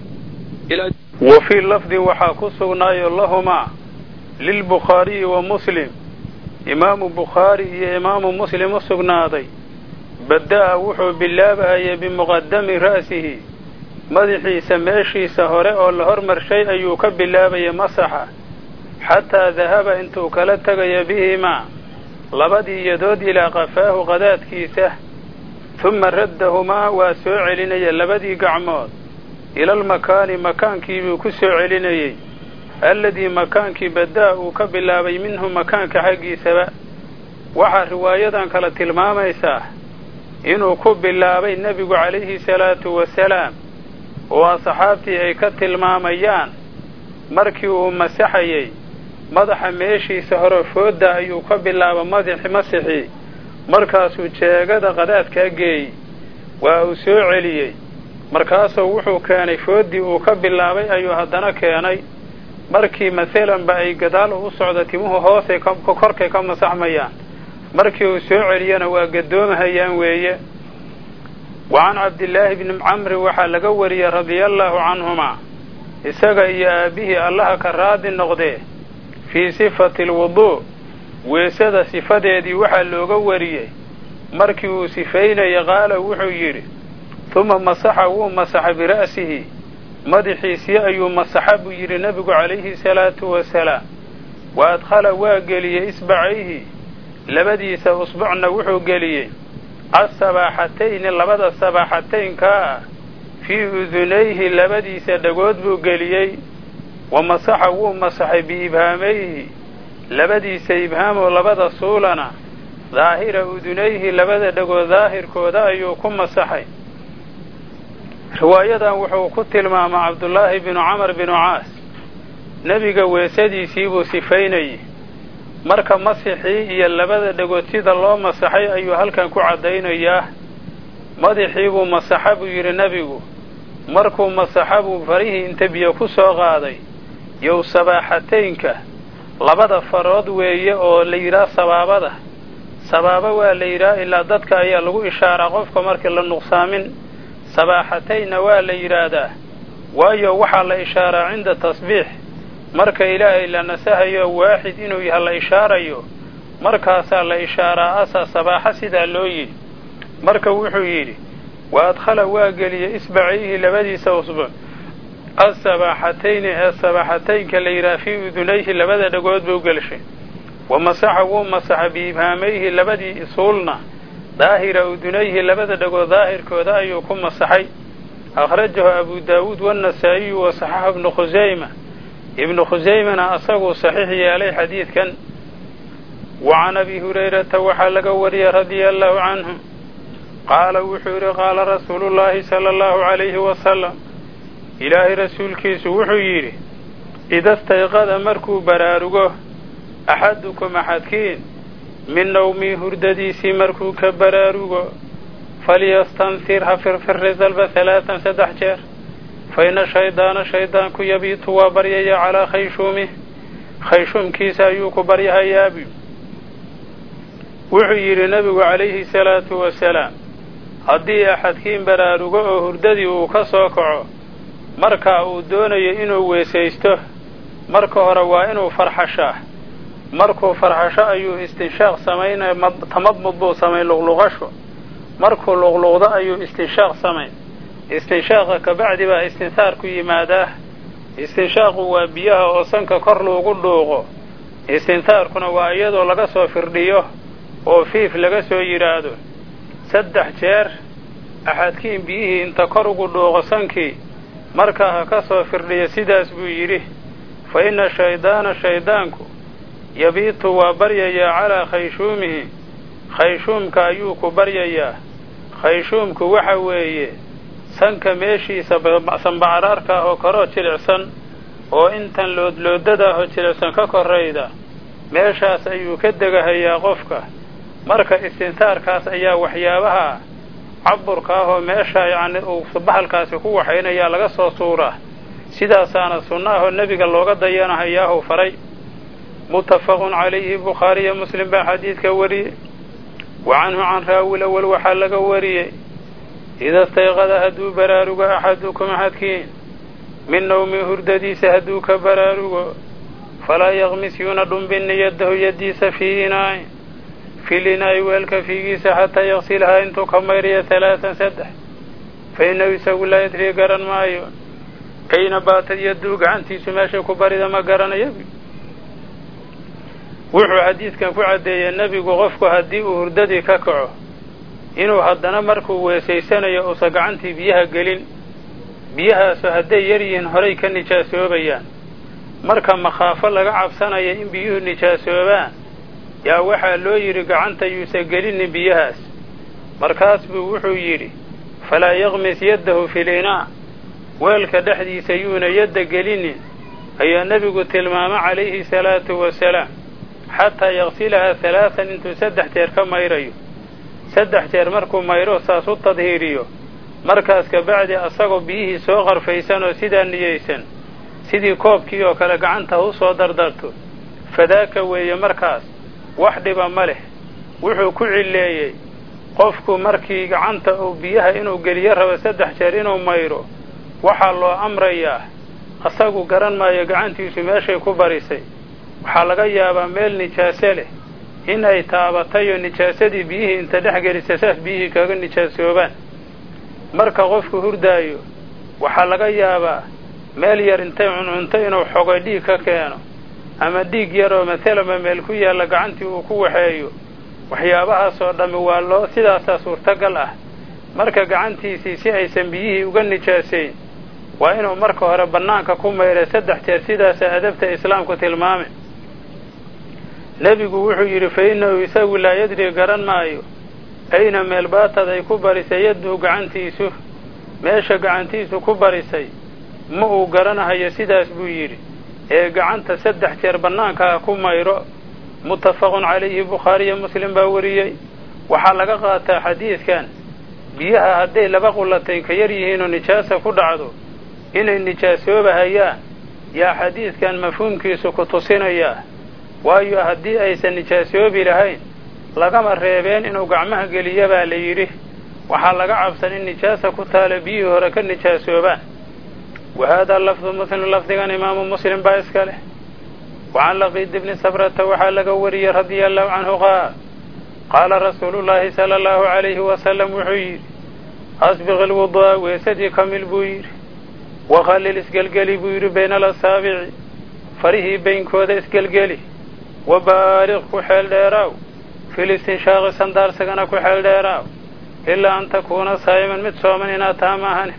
wa fii lafdin waxaa ku sugnaayo lahumaa lilbukhaariyi wa muslim imaamu bukhaari iyo imaamu muslim u sugnaaday bada-a wuxuu bilaabahayay bimuqadami ra'sihi madaxiisa meeshiisa hore oo la hormarshay ayuu ka bilaabayay masaxa xataa dahaba intuu kala tegaya bihimaa labadii yadood ilaa qafaahu qadaadkiisa tuma raddahumaa waa soo celinaya labadii gacmood ilalmakaani makaankiibuu ku soo celinayey alladii makaankii badaa uu ka bilaabay minhu makaanka xaggiisaba waxaa riwaayadan kale tilmaamaysaa inuu ku bilaabay nebigu calayhi salaatu wasalaam oo asxaabtii ay ka tilmaamayaan markii uu masaxayey madaxa meeshiisa hore foodda ayuu ka bilaaba madaxi masixii markaasuu jeegada qadaadkaa geeyey waa uu soo celiyey markaasuu wuxuu keenay fooddii uu ka bilaabay ayuu haddana keenay markii masalanba ay gadaal u socdo timuhu hoosay korkay ka masaxmayaan markii uu soo celiyana waa gadoomahayaan weeye wa can cabdillaahi bni camri waxaa laga wariyey radia allaahu canhumaa isaga iyo aabbihii allaha ka raadi noqdee fii sifati alwuduu weesada sifadeedii waxaa looga wariyey markii uu sifaynaya qaala wuxuu yidhi tuma masaxa wuu masaxa bira'sihi madaxiisii ayuu masaxa buu yidhi nebigu calayhi salaatu wasalaam wa adkhala waa geliyey isbacayhi labadiisa usbucna wuxuu geliyey asabaaxatayni labada sabaaxataynkaa ah fii udunayhi labadiisa dhagood buu geliyey wa masaxa wuu masaxay biibhaamayhi labadiisa ibhaamoo labada suulana daahira udunayhi labada dhagood daahirkooda ayuu ku masaxay riwaayadan wuxuu ku tilmaamaa cabdullaahi binu camar binu caas nebiga weesadiisiibuu sifaynayey marka masixii iyo labada dhagood sida loo masaxay ayuu halkan ku caddaynayaa madaxiibuu masaxa buu yidhi nebigu markuu masaxa buu farihii inta biyo ku soo qaaday yow sabaaxataynka labada farood weeye oo la yidhaah sabaabada sabaabo waa la yidhaah ilaa dadka ayaa lagu ishaaraa qofka markii la nuqsaamin sabaaxataynna waa la yidhaahdaa waayo waxaa la ishaaraa cinda tasbiix marka ilaahay la nasahayo waaxid inuu yaha la ishaarayo markaasaa la ishaaraa asa sabaaxa sidaa loo yidhi marka wuxuu yidhi wa adkhala waa geliyey isbacayhi labadiisa usbuc asabaaxatayni ee sabaaxataynka la yidhaha fii udunayhi labada dhagood buu gelshay wa masaxa wuu masaxa biibhaamayhi labadii suulna daahira udunayhi labada dhagood daahirkooda ayuu ku masaxay akhrajahu abu daawuud waannasaa'iyu wa saxaxa ibnu khusayma ibnu khusaymana asaguu saxiix yeelay xadiidkan wa can abi hurayrata waxaa laga wariyey radia allahu canhu qaala wuxuu yidhi qaala rasuulullaahi sala allahu calayhi wasalam ilaahay rasuulkiisu wuxuu yidhi ida stayqada markuu baraarugo axadukum axadkiin min nawmii hurdadiisii markuu ka baraarugo falyastanfir ha firfirri dalba halaatan saddex jeer fa ina shaydaana shaydaanku yabiitu waa baryaya calaa khayshuumih khayshuumkiisa ayuu ku baryahayaabi wuxuu yidhi nebigu calayhi salaatu wasalaam haddii axadkiin baraarugo oo hurdadii uu ka soo kaco markaa uu doonayo inuu weesaysto marka hore waa inuu farxashaa markuu farxasho ayuu istinshaaq samaynaya tamadmud buu samayn luqluqasho markuu luqluqdo ayuu istinshaaq samayn istinshaaqa kabacdi baa istinsaarku yimaadaa istinshaaqu waa biyaha oo sanka kor loogu dhuuqo istinsaarkuna waa iyadoo laga soo firdhiyo oo fiif laga soo yidhaahdo saddex jeer axadkiin biyihii inta kor ugu dhuuqo sankii markaa ha ka soo firdhiyo sidaas buu yidhi fa inna shaydaana shaydaanku yabiitu waa baryayaa calaa khayshuumihi khayshuumka ayuu ku baryayaa khayshuumku waxa weeye sanka meeshiisa sanbacaraarka ah oo koroo jilicsan oo intan loodloodada ahoo jilicsan ka korayda meeshaas ayuu ka degahayaa qofka marka istintaarkaas ayaa waxyaabaha caburka ah oo meesha yacni uu bahalkaasi ku waxaynayaa laga soo suuraa sidaasaana sunno ahoo nebiga looga dayanahayaahu faray muttafaqun calayhi bukhaariyo muslim baa xadiidka wariyey wa canhu can raawil awal waxaa laga wariyey ida stayqada hadduu baraarugo axadukum axadkiin min nawmi hurdadiisa hadduu ka baraarugo falaa yaqmis yuuna dhumbinni yaddahu yaddiisa fii inaain fil inaa'i weelka fiigiisa xataa yaqsilhaa intuu ka mayrayo halaatan saddex fa innahu isagu laa yadrii garan maayo ayna baatad yadduu gacantiisu meeshay ku barida ma garanayo wuxuu xadiidkan ku caddeeyey nebigu qofku haddii uu hurdadii ka kaco inuu haddana markuu weesaysanayo uusan gacantii biyaha gelin biyahaasu hadday yar yihiin horay ka nijaasoobayaan marka makhaafo laga cabsanaya in biyuhu nijaasoobaan yaa waxaa loo yidhi gacanta yuusan gelinin biyahaas markaas buu wuxuu yidhi falaa yaqmis yaddahu fil inaa weelka dhexdiisa yuuna yadda gelinin ayaa nebigu tilmaamo calayhi salaatu wasalaam xataa yaqsilahaa halaatan intuu saddex jeer ka mayrayo saddex jeer markuu mayro saas u tadhiiriyo markaas kabacdi asagoo biyihii soo qarfaysan oo sidaa niyeysan sidii koobkii oo kale gacanta u soo dardarto fadaaka weeye markaas wax dhiba ma leh wuxuu ku cilleeyey qofku markii gacanta uu biyaha inuu geliyo rabo saddex jeer inuu mayro waxaa loo amrayaa asagu garan maayo gacantiisu meeshay ku barisay waxaa laga yaabaa meel nijaaso leh in ay taabatay oo nijaasadii biyihii inta dhex gelisa saas biyihii kaga nijaasoobaan marka qofku hurdaayo waxaa laga yaabaa meel yar intay cuncunto inuu xogay dhiig ka keeno ama dhiig yaroo masalama meel ku yaalla gacantii uu ku waxeeyo waxyaabahaasoo dhammi waa loo sidaasaa suurtagal ah marka gacantiisii si aysan biyihii uga nijaasayn waa inuu marka hore bannaanka ku mayray saddex jeer sidaasa adabta islaamku tilmaame nebigu wuxuu yidhi fa innahu isagu laa yadri garan maayo ayna meel baatad ay ku barisay yadduhu gacantiisu meesha gacantiisu ku barisay ma uu garanahayo sidaas buu yidhi ee gacanta saddex jeer bannaankaa ku mayro muttafaqun calayhi bukhaariyo muslim baa wariyey waxaa laga qaataa xadiidkan biyaha hadday laba qullatay ka yar yihiinoo nijaasa ku dhacdo inay nijaasoobahayaan yaa xadiidkan mafhuumkiisu ku tusinayaa waayo haddii aysan nijaasoobi lahayn lagama reebeen inuu gacmaha geliya baa la yidhi waxaa laga cabsan in nijaasa ku taala biyihii hore ka nijaasoobaan wa haadaa lafdu muslim lafdigan imaamu muslim baa iska leh wa can laqiid ibni sabrata waxaa laga wariyey radia allahu canhu qaal qaala rasuulu llaahi sala allahu calayhi wasalam wuxuu yidhi asbiq ilwudu'a weesadii kamil buu yidhi wakhallil isgelgeli buu yidhi bayna alasaabici farihii baynkooda isgelgeli wa baaliq ku xeel dheeraaw fil istinshaaqi sandaarsigana ku xeel dheeraaw ilaa an takuuna saa'iman mid sooman inaad taha maahane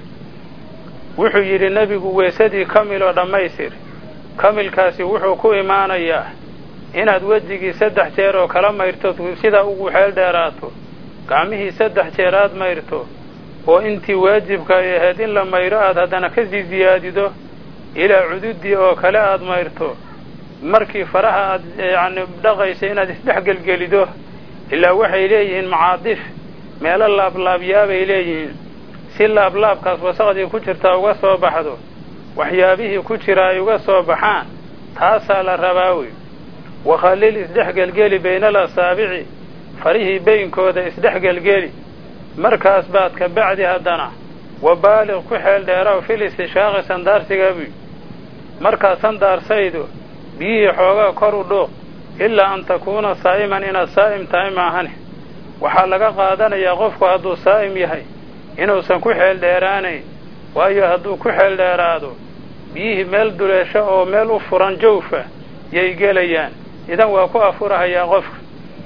wuxuu yidhi nebigu weesadii kamil oo dhammaystir kamilkaasi wuxuu ku imaanayaa inaad wejigii saddex jeer oo kala mayrto sidaa ugu xeel dheeraato gacmihii saddex jeer aad mayrto oo intii waajibka ay ahayd in la mayro aad haddana kasii siyaadido ilaa cududii oo kale aad mayrto markii faraha aad yacni dhaqaysa inaad isdhex gelgelido ilaa waxay leeyihiin macaadif meelo laablaabyaabay leeyihiin si laablaabkaas wasaqdii ku jirtaa uga soo baxdo waxyaabihii ku jira ay uga soo baxaan taasaa la rabaa wey wakhallil isdhex gelgeli bayna alasaabici farihii baynkooda isdhex gelgeli markaas baad ka bacdi haddana wa baaliq ku xeel dheeraaw fil istishaaqi sandaarsigabuy markaad sandaarsaydo biyihii xoogaa kor u dhuuq ilaa an takuuna saa'iman inaad saa'im tahay maahane waxaa laga qaadanayaa qofku hadduu saa'im yahay inuusan ku xeel dheeraanayn waayo hadduu ku xeel dheeraado biyihii meel duleesho oo meel u furan jawfa yay gelayaan idan waa ku afurahayaa qofka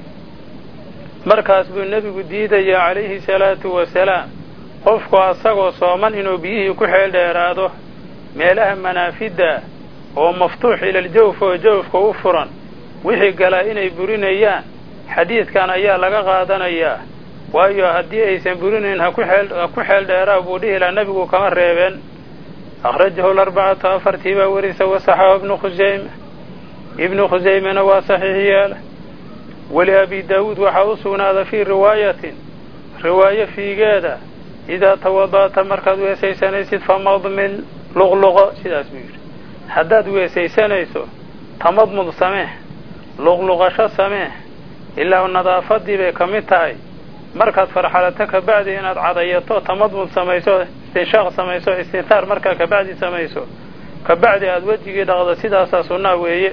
markaas buu nebigu diidayaa calayhi salaatu wasalaam qofku asagoo sooman inuu biyihii ku xeel dheeraado meelaha manaafidda oo maftuux ilaljawf oo jawfka u furan wixii galaa inay burinayaan xadiidkan ayaa laga qaadanayaa waayo haddii aysan burinayn ha ku xeel ha ku xeel dheeraa buu dhihi lahaa nebigu kama reebeen akhrajahu larbacatu afartii baa warisa wasaxahu ibnu khusayme ibnu khusaymena waa saxiix yeela weli abi daawuud waxaa u sugnaada fii riwaayatin riwaayo fiigeeda idaa tawada'ta markaad weesaysanaysid famadmil luqluqo sidaas buu yidhi haddaad weesaysanayso tamadmud samee luqluqasho samee ilaa nadaafadii bay ka mid tahay markaad farxalato kabacdi inaad cadayato tamadmud samayso istinshaaq samayso istintaar markaa kabacdi samayso kabacdi aada wejigii dhaqdo sidaasaa sunnaa weeye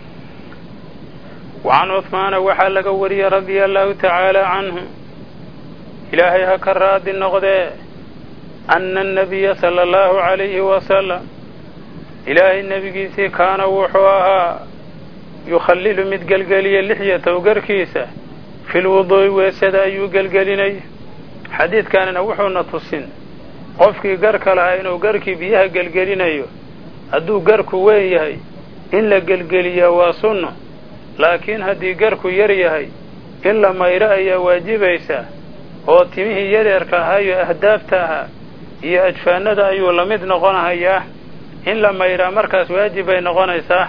wacan cuhmaana waxaa laga wariyey radia allahu tacaala canhu ilaahay ha ka raadi noqdee ana annabiya sala allahu calayhi wasalam ilaahay nebigiisii kaana wuxuu ahaa yukhallilu mid gelgeliya lixyatow garkiisa fil wuduu'i weesada ayuu gelgelinay xadiidkanina wuxuuna tusin qofkii garka lahaa inuu garkii biyaha gelgelinayo hadduu garku weyn yahay in la gelgeliyaa waa sunno laakiin haddii garku yar yahay in la mayro ayaa waajibaysa oo timihii yareerka ahaa iyo ahdaafta ahaa iyo ajfaanada ayuu la mid noqonahayaa in la mayraa markaas waajib bay noqonaysaa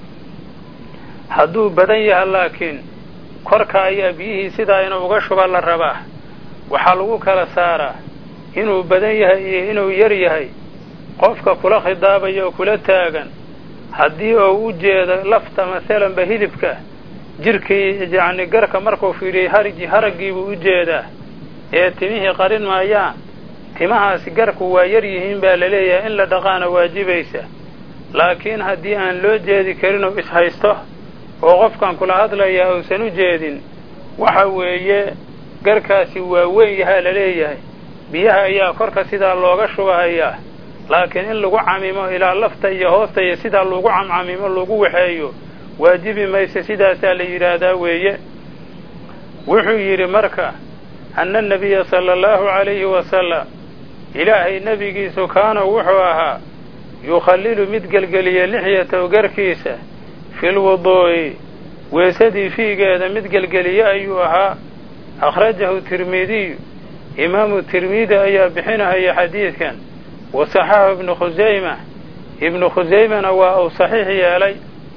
hadduu badan yaha laakiin korka ayaa biyihii sidaa inuu uga shuba la rabaa waxaa lagu kala saaraa inuu badan yahay iyo inuu yar yahay qofka kula khidaabaya oo kula taagan haddii uu u jeedo lafta masalanba hilibka jirkii yacni garka markuu fiidhiyey harigi haraggiibuu u jeedaa ee timihii qarin maayaan timahaasi garku waa yar yihiin baa laleeyahay in la dhaqaana waajibaysa laakiin haddii aan loo jeedi karin oo ishaysto oo qofkan kula hadlayaa uusan u jeedin waxa weeye garkaasi waa weyn yahaa laleeyahay biyaha ayaa korka sidaa looga shubahayaa laakiin in lagu camimo ilaa lafta iyo hoosta iyo sidaa lagu camcamimo lagu waxeeyo waajibi mayse sidaasaa la yidhaahdaa weeye wuxuu yidhi marka ana anabiya sala allahu calayhi wasalam ilaahay nebigiisu kaana wuxuu ahaa yukhallilu mid gelgeliya lixyatow garkiisa fil wuduu'i weesadii fiigeeda mid gelgeliye ayuu ahaa akhrajahu tirmidiyu imaamu tirmidi ayaa bixinahaya xadiidkan wa saxaxu ibnu khusayma ibnu khusaymana waa uu saxiix yeelay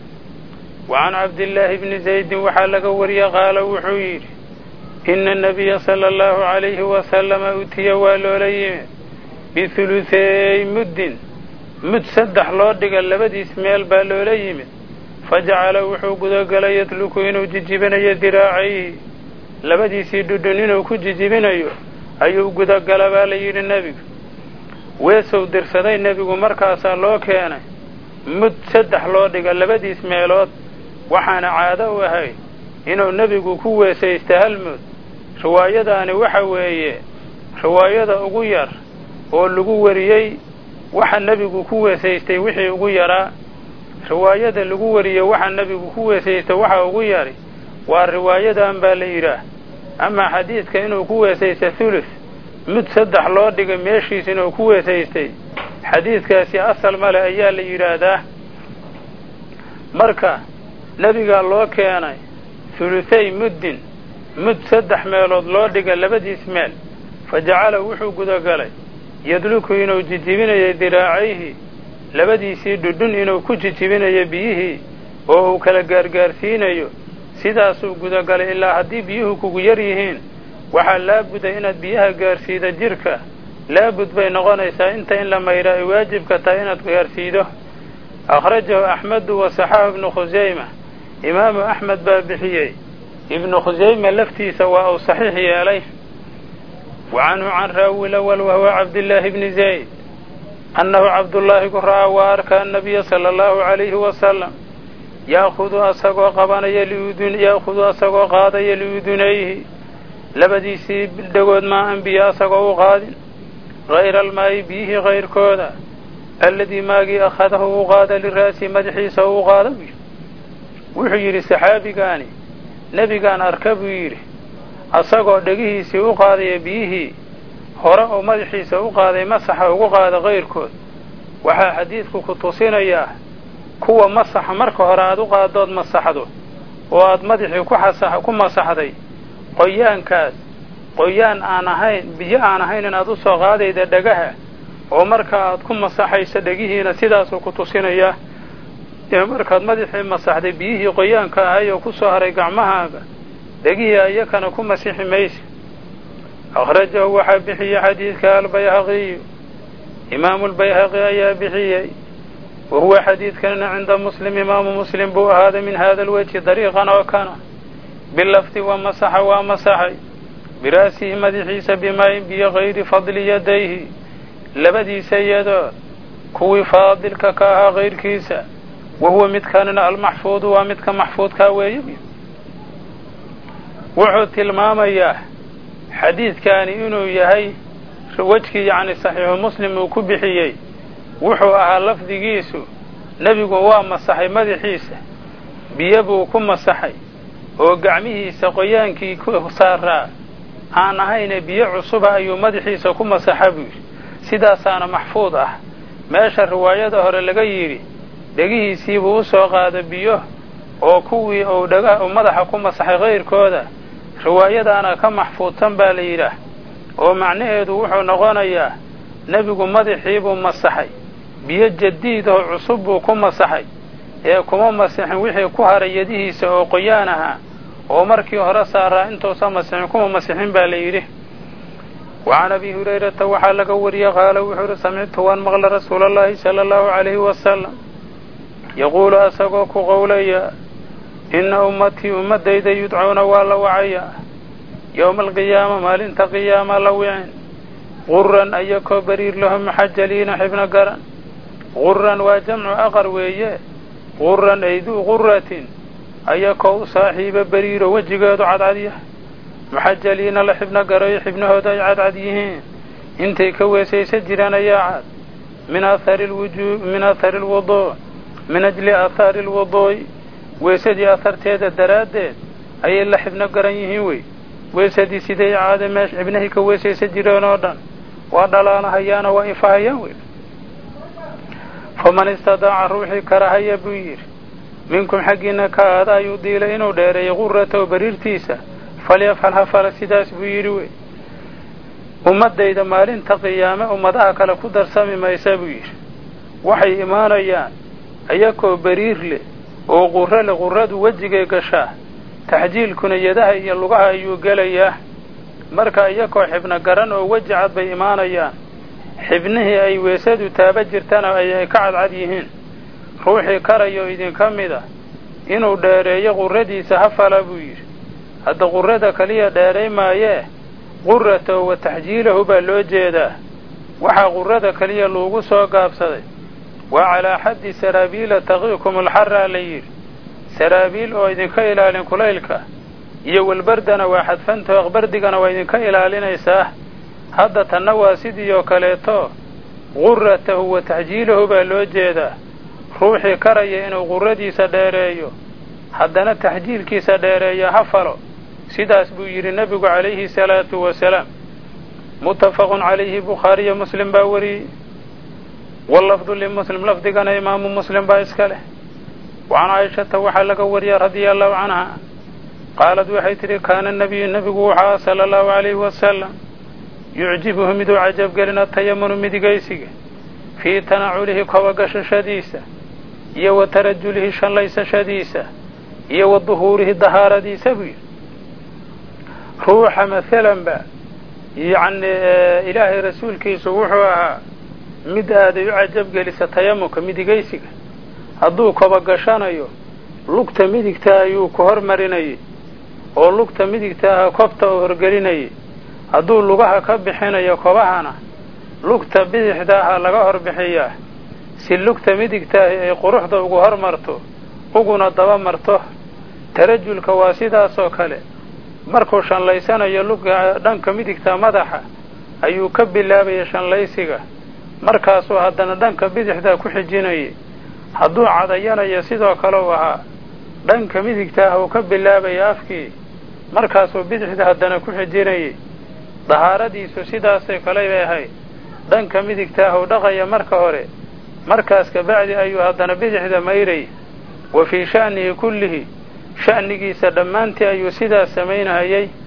wa can cabdillaahi bni zaydin waxaa laga wariyey qaala wuxuu yidhi ina anabiya sala allahu calayhi wasalama utiya waa loola yimid bihuluseey muddin mud saddex loo dhiga labadiis meel baa loola yimid fajacala wuxuu gudagalay yadluku inuu jijibinayo diraacayhi labadiisii dhudhun inuu ku jijibinayo ayuu gudagala baa la yidhi nebigu weesow dirsaday nebigu markaasaa loo keenay mud saddex loo dhiga labadiis meelood waxaana caado u ahayd inuu nebigu ku weesaysta hal mud riwaayadaani waxa weeye riwaayada ugu yar oo lagu wariyey waxa nebigu ku weesaystay wixii ugu yaraa riwaayada lagu wariyey waxa nebigu ku weesaystay waxa ugu yari waa riwaayadan baa la yidhaah amaa xadiidka inuu ku weesaysta thuluth mid saddex loo dhigay meeshiis inuu ku weesaystay xadiidkaasi asal male ayaa la yidhaahdaa marka nebigaa loo keenay thuluthay muddin mud saddex meelood loo dhiga labadiis meel fa jacala wuxuu gudagalay yadluku inuu jijibinayo diraacayhi labadiisii dhudhun inuu ku jijibinayo biyihii oo uu kala gaargaarsiinayo sidaasuu gudagalay ilaa haddii biyuhu kugu yar yihiin waxaa laabuda inaad biyaha gaarsiida jirka laabud bay noqonaysaa inta in la mayraa ay waajibka tahay inaad gaarsiido akhrajahu axmedu wa saxaahu ibnu khusayma imaamu axmed baa bixiyey ibnu khusayma laftiisa waa uu saxiix yeelay wa canhu can raawi lawal wahuwa cabdillaahi bni zayd annahu cabdullaahi ku ra'aa waa arka annabiya sala allahu calayhi wasalam yaakudu asagoo qabanaya liudun yaakudu asagoo qaadaya liudunayhi labadiisii dhagood maa an biyo asagoo u qaadin hayra almaayi biyihii kayrkooda alladii maagii akhadahu u qaada liraasi madaxiisa u qaada buu yidhi wuxuu yidhi saxaabigaani nebigaan arka buu yidhi asagoo dhegihiisii u qaadaya biyihii hore oo madaxiisa u qaaday masaxa ugu qaada kayrkood waxaa xadiidku ku tusinayaa kuwa masaxa marka hore aad u qaadood masaxdo oo aad madaxii ku xasa ku masaxday qoyaankaas qoyaan aan ahayn biyo aan ahayn inaad u soo qaadayda dhagaha oo marka aad ku masaxayso dhegihiina sidaasuu ku tusinayaa ee markaad madaxii masaxday biyihii qoyaanka ahay oo ku soo haray gacmahaaga dhegihii ayakana ku masixi maysa akhrajahu waxaa bixiyey xadiidka albayhaqiyu imaamu lbayhaqi ayaa bixiyey wa huwa xadiidkanina cinda muslim imaamu muslim buu ahaaday min hada alwejhi dariiqan oo kana bilafdi wa masaxa waa masaxay biraasihi madaxiisa bimayin biyo kayri fadli yadayhi labadiisa yadood kuwii faadilka ka ahaa kayrkiisa wa huwa midkanina almaxfuudu waa midka maxfuudkaa weeye wuxuu tilmaamayaa xadiidkani inuu yahay wejkii yacni saxiixu muslim uu ku bixiyey wuxuu ahaa lafdigiisu nebigu waa masaxay madaxiisa biyo buu ku masaxay oo gacmihiisa qoyaankii ku saaraa aan ahayne biyo cusuba ayuu madaxiisa ku masaxa buu yidhi sidaasaana maxfuud ah meesha riwaayada hore laga yidhi dhegihiisiibuu u soo qaada biyo oo kuwii uu dhagaha madaxa ku masaxay kayrkooda riwaayadaana ka maxfuudsan baa la yidhaah oo macnaheedu wuxuu noqonayaa nebigu madaxiibuu masaxay biyo jadiid oo cusub buu ku masaxay ee kuma masixin wixii ku haray yadihiisa oo qoyaan ahaa oo markii hore saaraa intuusan masixin kuma masixin baa la yidhi wa can abi hurayrata waxaa laga wariyey qaala wuxuu uhi samictu waan maqla rasuula allahi sala allahu calayhi wasalam yaquulu asagoo ku qowlaya inna ummatii ummaddayda yudcuuna waa la wacayaa yowma alqiyaama maalinta qiyaama la wicin quran ayakoo bariir lahum muxajaliina xibno garan quran waa jamcu aqar weeye quran ay duu quratin ayakoo u saaxiiba beriiro wejigeedu cadcad yahay muxajaliina la xibno garayo xibnahooda ay cadcad yihiin intay ka weesaysa jiraan ayaa cad min athari lwujuu min athari lwuduu min ajli aathaari lwuduu'i weesadii aharteeda daraaddeed ayay la xibno garan yihiin wey weesadii siday caade meesha xibnahii ka weesaysa jireen oo dhan waa dhalaanahayaana waa ifahayaan wey faman istadaaca ruuxii karahaya buu yidhi minkum xaggiina ka aada ayuu diilay inuu dheereeyey quratahu bariirtiisa falyafcal ha fala sidaas buu yidhi wey ummaddayda maalinta qiyaame ummadaha kale ku darsami maysa buu yidhi waxay imaanayaan ayakoo beriir leh oo qurro leh qurradu wejigay gashaa taxjiilkuna yadaha iyo lugaha ayuu gelayaa marka iyakoo xibno garan oo weji cad bay imaanayaan xibnihii ay weesadu taaba jirtana ayay ka cadcad yihiin ruuxii karayo idinka mida inuu dheereeyo qurradiisa ha fala buu yidhi hadda qurrada keliya dheeray maayee qurratahu wa taxjiilahu baa loo jeedaa waxaa qurrada keliya loogu soo gaabsaday waa calaa xaddi saraabiila taqiikum alxaraa la yidhi saraabiil oo idinka ilaalin kulaylka iyo walbardana waa xadfantaho aqbardigana waa idinka ilaalinaysaa hadda tanna waa sidii oo kaleeto qurratahu wa taxjiilahu baa loo jeedaa ruuxii karaya inuu qurradiisa dheereeyo haddana taxjiilkiisa dheereeyo ha falo sidaas buu yidhi nebigu calayhi salaatu wasalaam muttafaqun calayhi bukhaariyo muslim baa wariyey wallafdu limuslim lafdigana imaamu muslim baa iska leh wacan caaishata waxaa laga wariyay radia allahu canha qaalad waxay tidhi kaana nabiyu nebigu wuxaa sala allahu calayhi wasalam yucjibuhu miduu cajabgelina tayamunu midigaysiga fii tanaculihi kobagashashadiisa iyo wa tarajulihi shanlaysashadiisa iyo wa duhuurihi dahaaradiisa buu yidhi ruuxa maalanba yacni ilaahay rasuulkiisu wuxuu ahaa mid aaday u cajabgelisa tayamunka midigaysiga hadduu kobagashanayo lugta midigta ayuu ku hormarinayay oo lugta midigta aha kobta uu horgelinayay hadduu lugaha ka bixinayo kobahana lugta bidixda aha laga hor bixiyaa si lugta midigtaahi ay quruxda ugu hormarto uguna daba marto tarajulka waa sidaasoo kale markuu shanlaysanayo luga dhanka midigta madaxa ayuu ka bilaabaya shanlaysiga markaasuu haddana dhanka bidixda ku xijinayay hadduu cadayanayo sidoo kale u ahaa dhanka midigta ah uu ka bilaabaya afkii markaasuu bidixda haddana ku xijinayay dahaaradiisu sidaasay kale bay ahayd dhanka midigta ah uu dhaqaya marka hore markaas kabacdi ayuu haddana bidixda mayrayay wa fii sha'nihi kullihi sha'nigiisa dhammaantii ayuu sidaas samaynahayay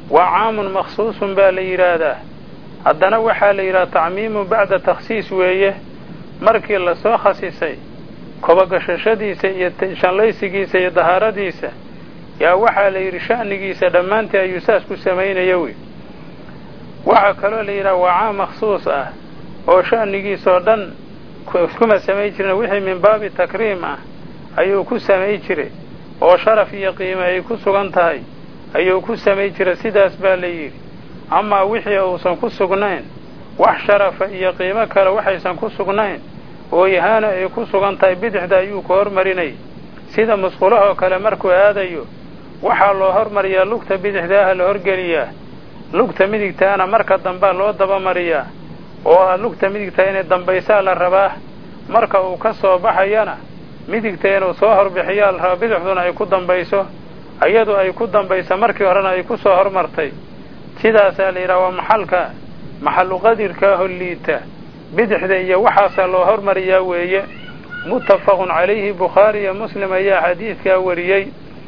waa caamun makhsuusun baa la yidhaahdaa haddana waxaa la yidhaha tacmiimu bacda takhsiis weeye markii lasoo khasisay kobogashashadiisa iyo shanlaysigiisa iyo dahaaradiisa yaa waxaa la yidhi sha'nigiisa dhammaantii ayuu saas ku samaynaya wey waxaa kaloo la yidhaha waa caam makhsuus ah oo sha'nigiisoo dhan kuma samayn jirin wixii min baabi takriim ah ayuu ku samay jiray oo sharaf iyo qiime ay ku sugan tahay ayuu ku samay jiray sidaas baa la yidhi amaa wixii uusan ku sugnayn wax sharafa iyo qiimo kale waxaysan ku sugnayn oo yahaana ay ku sugan tahay bidixda ayuu ku hormarinay sida musqulahoo kale markuu aadayo waxaa loo hormariyaa lugta bidixdaaha la horgeliyaa lugta midigtaana marka dambaa loo dabamariyaa oo lugta midigta inay dambaysaa la rabaa marka uu ka soo baxayana midigta inuu soo horbixiyaa la rabaa bidixduna ay ku dambayso iyadu ay ku dambayso markii horena ay ku soo hormartay sidaasaa la yidhaha waa maxalka maxallu qadirkaaho liita bidixda iyo waxaasaa loo hormariyaa weeye muttafaqun calayhi bukhaari iyo muslim ayaa xadiidkaa wariyey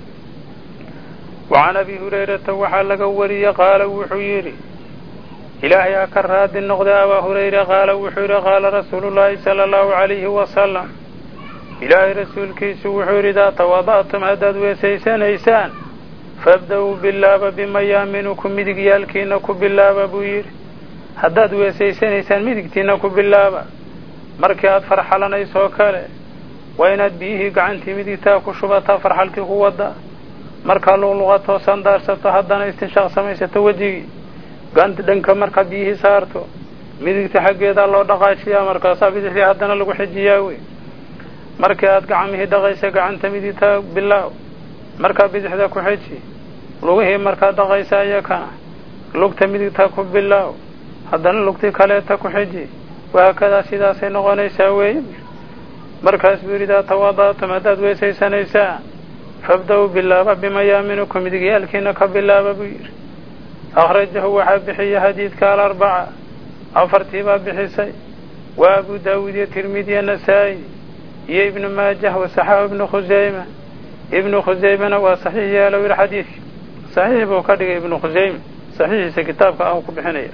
wa can abi hurayrata waxaa laga wariyey qaala wuxuu yidhi ilaahay ha ka raadi noqday abaa hurayra qaala wuxuu yidhi qaala rasuulu llaahi sala allahu calayhi wasalam ilaahay rasuulkiisu wuxuu yidhi idaa tawada'tum haddaad weesaysanaysaan fabda-uu bilaaba bimayaaminukum midigyaalkiina ku bilaaba buu yidhi haddaad weesaysanaysaan midigtiina ku bilaaba markii aad farxalanaysoo kale waa inaad biyihii gacantii midigtaa ku shubataa farxalkii ku wadda markaa luqluqatoo sandaarsato haddana istinshaaq samaysato wejigii ganta dhanka markaa biyihii saarto midigta xaggeedaa loo dhaqaajiyaa markaasaa bidixdii haddana lagu xijiyaa wey markii aad gacmihii dhaqaysa gacanta midigtaa bilaaw markaa bidixda ku xiji lugihii markaa dhaqaysa iyakana lugta midigtaa ku bilaaw haddana lugtii kaleeta ku xiji wahaakadaa sidaasay noqonaysaa weeye markaas buu yidhi idaa tawada'tum haddaad weesaysanaysaan fabda-uu bilaaba bimayaaminukum midigyaalkiina ka bilaaba buu yidhi akhrajahu waxaa bixiya xadiidka alarbaca afartii baa bixisay waa abu daawuud iyo tirmidiya nasaa-i iyo ibnu maajah wasaxaahu ibnu khusayma ibnu khusaymana waa saxiix yeelow yidhi xadiidki saxiix buu ka dhigay ibnu khusayme saxiixiisa kitaabka ah ku bixinaya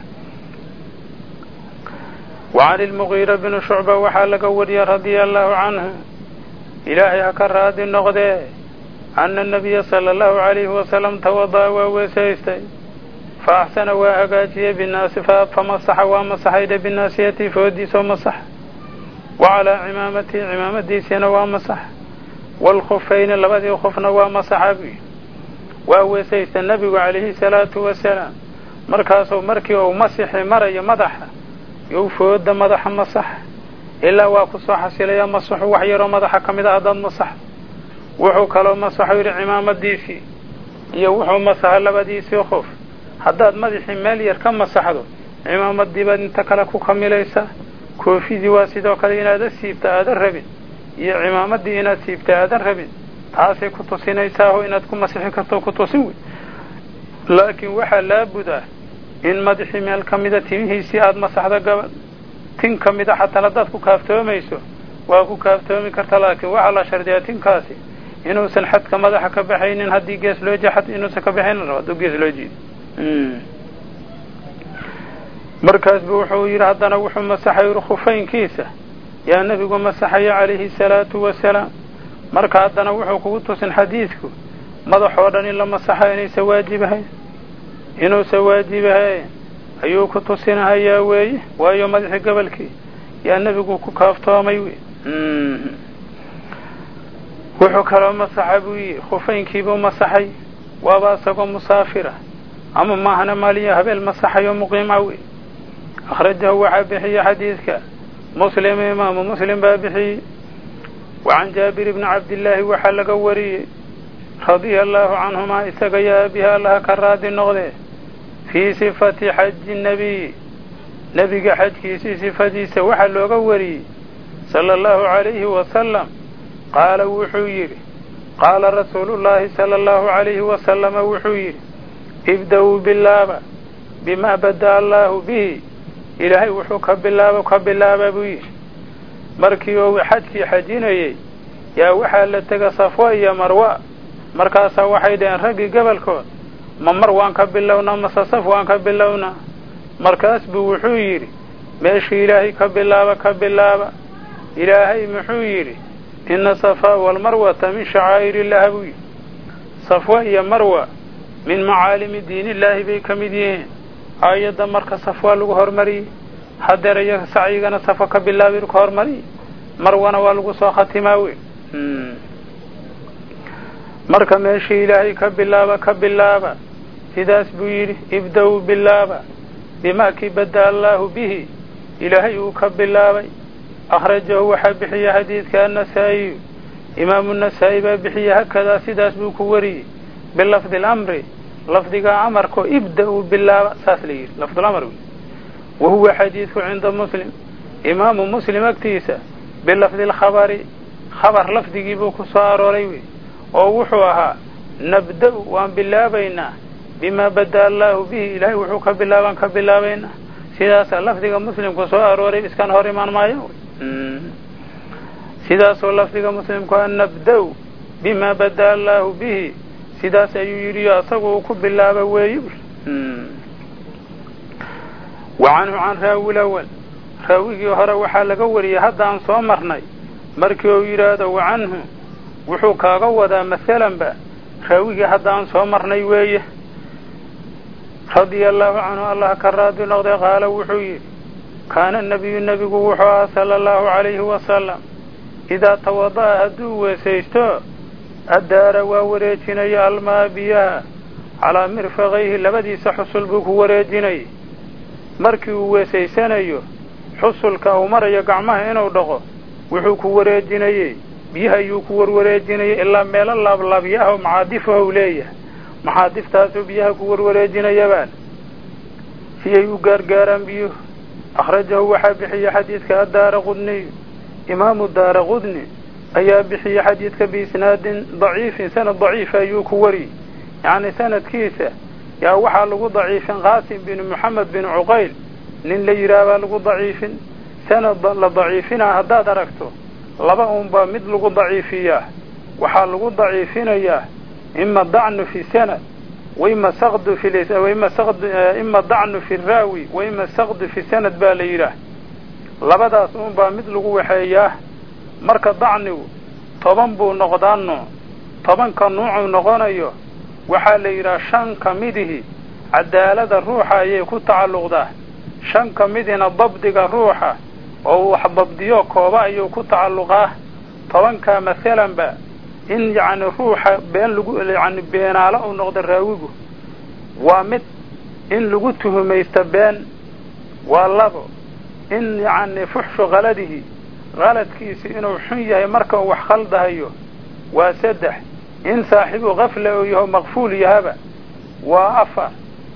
wa can ilmugiira bni shucba waxaa laga wariyey radia allahu canhu ilaahay ha ka raadi noqdee ana nabiya sala allahu calayhi wasalam tawada'a waa weesaystay fa axsana waa hagaajiyey binaasi famasaxa waa masaxaydhe binaasiyati foodiisoo masax wa calaa cimaamatihi cimaamadiisiina waa masax waalkhufayni labadii khufna waa masaxa buy waa weesaysta nebigu calayhi salaatu wasalaam markaasuu markii uu masixi marayo madaxa you fooda madaxa masax ilaa waa ku soo xasilaya masaxu wax yaroo madaxa ka mid a haddaad masax wuxuu kaloo masaxu yidhi cimaamadiisii iyo wuxuu masaxa labadiisii qof haddaad madaxii meel yar ka masaxdo cimaamadii baad inta kale ku kamilaysaa koofidii waa sidoo kale inaada siibta aadan rabin iyo cimaamadii inaad siibta aadan rabin taasay ku tusinaysaao inaad ku masixi karto ku tusin wey laakiin waxaa laabud ah in madaxii meel ka mida timihiisii aada masaxdo gabadh tin ka mida xataa haddaad ku kaaftoomayso waa ku kaaftoomi karta laakiin waxaa la shardiyaa tinkaasi inuusan xadka madaxa ka baxaynin haddii gees loo jii xad inuusan ka baxaynin rabo hadduu gees loo jiido markaas bu wuxuu yidhi haddana wuxuu masaxay khufaynkiisa yaa nebigu masaxaya calayhi salaatu wasalaam marka haddana wuxuu kugu tusin xadiidku madaxoo dhan in la masaxa inaysa waajibahayn inuusan waajibahayn ayuu ku tusinahayaa weeye waayo madaxii gobolkii yaa nebigu ku kaaftoomay wey wuxuu kaloo masaxa buu yii khufaynkiibuu masaxay waaba isagoo musaafira ama maahana maaliya habeel masaxayo muqiima wey akhrajahu waxaa bixiye xadiidka muslim imaamu muslim baa bixiyey wa can jaabir bni cabdillaahi waxaa laga wariyey radia allaahu canhumaa isaga yaa abiha allaha ka raadi noqdee fii sifati xaji nebiy nebiga xajkiisii sifadiisa waxaa looga wariyey sala allahu calayhi wasalam qaala wuxuu yidhi qaala rasuulullaahi sala allahu calayhi wasalama wuxuu yidhi ibda-uu bilaaba bimaa bada allaahu bihi ilaahay wuxuu ka bilaabo ka bilaaba buu yidhi markii uu xajkii xajinayey yaa waxaa la tega safwa iyo marwa markaasaa waxay dhaheen raggii gobolkood ma mar waan ka bilownaa mase saf waan ka bilownaa markaas buu wuxuu yidhi meeshii ilaahay ka bilaaba ka bilaaba ilaahay muxuu yidhi ina safaa walmarwata min shacaa'ir illaah buu yidhi safwa iyo marwa min macaalimi diinillaahi bay ka mid yihiin aayadda marka safwaa lagu hormariyey hadeer iyo sacyigana safa ka bilaabi ka hormariyey marwana waa lagu soo khatimaa wey marka meeshii ilaahay ka bilaaba ka bilaaba sidaas buu yidhi ibda-uu bilaaba bimaa kii bada allaahu bihi ilaahay uu ka bilaabay akhrajahu waxaa bixiya xadiidka annasaa'iyu imaamu nasaa'i baa bixiya hakadaa sidaas buu ku wariyey bilafdi lamri lafdiga amarko ibda-uu bilaaba saas la yidhi lafdulamr wey wa huwa xadiidku cinda muslim imaamu muslim agtiisa bilafdi alkhabari khabar lafdigii buu ku soo arooray wey oo wuxuu ahaa nabda-u waan bilaabaynaa bimaa bada allaahu bihi ilaahay wuxuu ka bilaabaan ka bilaabaynaa sidaasaa lafdiga muslimku soo arooray iskan hor imaan maayo sidaasoo lafdiga muslimku a nabda-u bimaa bada allaahu bihi sidaas ayuu yidhi asagu uu ku bilaaba weeye wa canhu can raawi lawal raawigii hore waxaa laga wariyey haddaan soo marnay markii uu yidhaahdo wa canhu wuxuu kaaga wadaa masalanba raawigii haddaan soo marnay weeye radia allahu canhu allah ka raadi noqday qaala wuxuu yidhi kaana nabiyu nebigu wuxuu ahaa sala allahu calayhi wasalam idaa tawada'a hadduu weesaysto addaara waa wareejinaya almaa biyaha calaa mirfaqayhi labadiisa xusul buu ku wareejinayay markii uu weesaysanayo xusulka uu marayo gacmaha inuu dhaqo wuxuu ku wareejinayey biyaha ayuu ku warwareejinayay ilaa meelo laablaabyaho macaadifahu leeyahay maxaadiftaasuu biyaha ku warwareejinayabaan si ay u gaargaaraan biyuhu akhrajahu waxaa bixiya xadiidka addaara qudniyu imaamu daara qudni ayaa bixiya xadiidka biisnaadin daciifin sanad daciifa ayuu ku wariyey yacni sanadkiisa yaa waxaa lagu daciifin qaasim binu moxamed bin cuqayl nin la yidhaah baa lagu daciifin sanad la daciifinaa haddaad aragto laba unbaa mid lagu daciifiyaa waxaa lagu daciifinayaa ima dacnu fi sanad waima saqdu fi waima saqdu ima dacnu fi raawi waima saqdu fi sanad baa la yidhaah labadaas unbaa mid lagu waxeeyaa marka dacnigu toban buu noqdaa nuuc tobanka nuucuu noqonayo waxaa la yidhaha shan ka midihi cadaalada ruuxa ayay ku tacalluqdaa shan ka midina dabdiga ruuxa oo wax dabdiyo kooba ayuu ku tacalluqaa tobankaa masalanba in yacni ruuxa been lagu yacni beenaalo uu noqdo raawigu waa mid in lagu tuhumaysto been waa labo in yacni fuxshu kaladihi kaladkiisi inuu xun yahay marka uu wax khaldahayo waa saddex in saaxibu kafla uu yaho maqfuul yahaba waa afar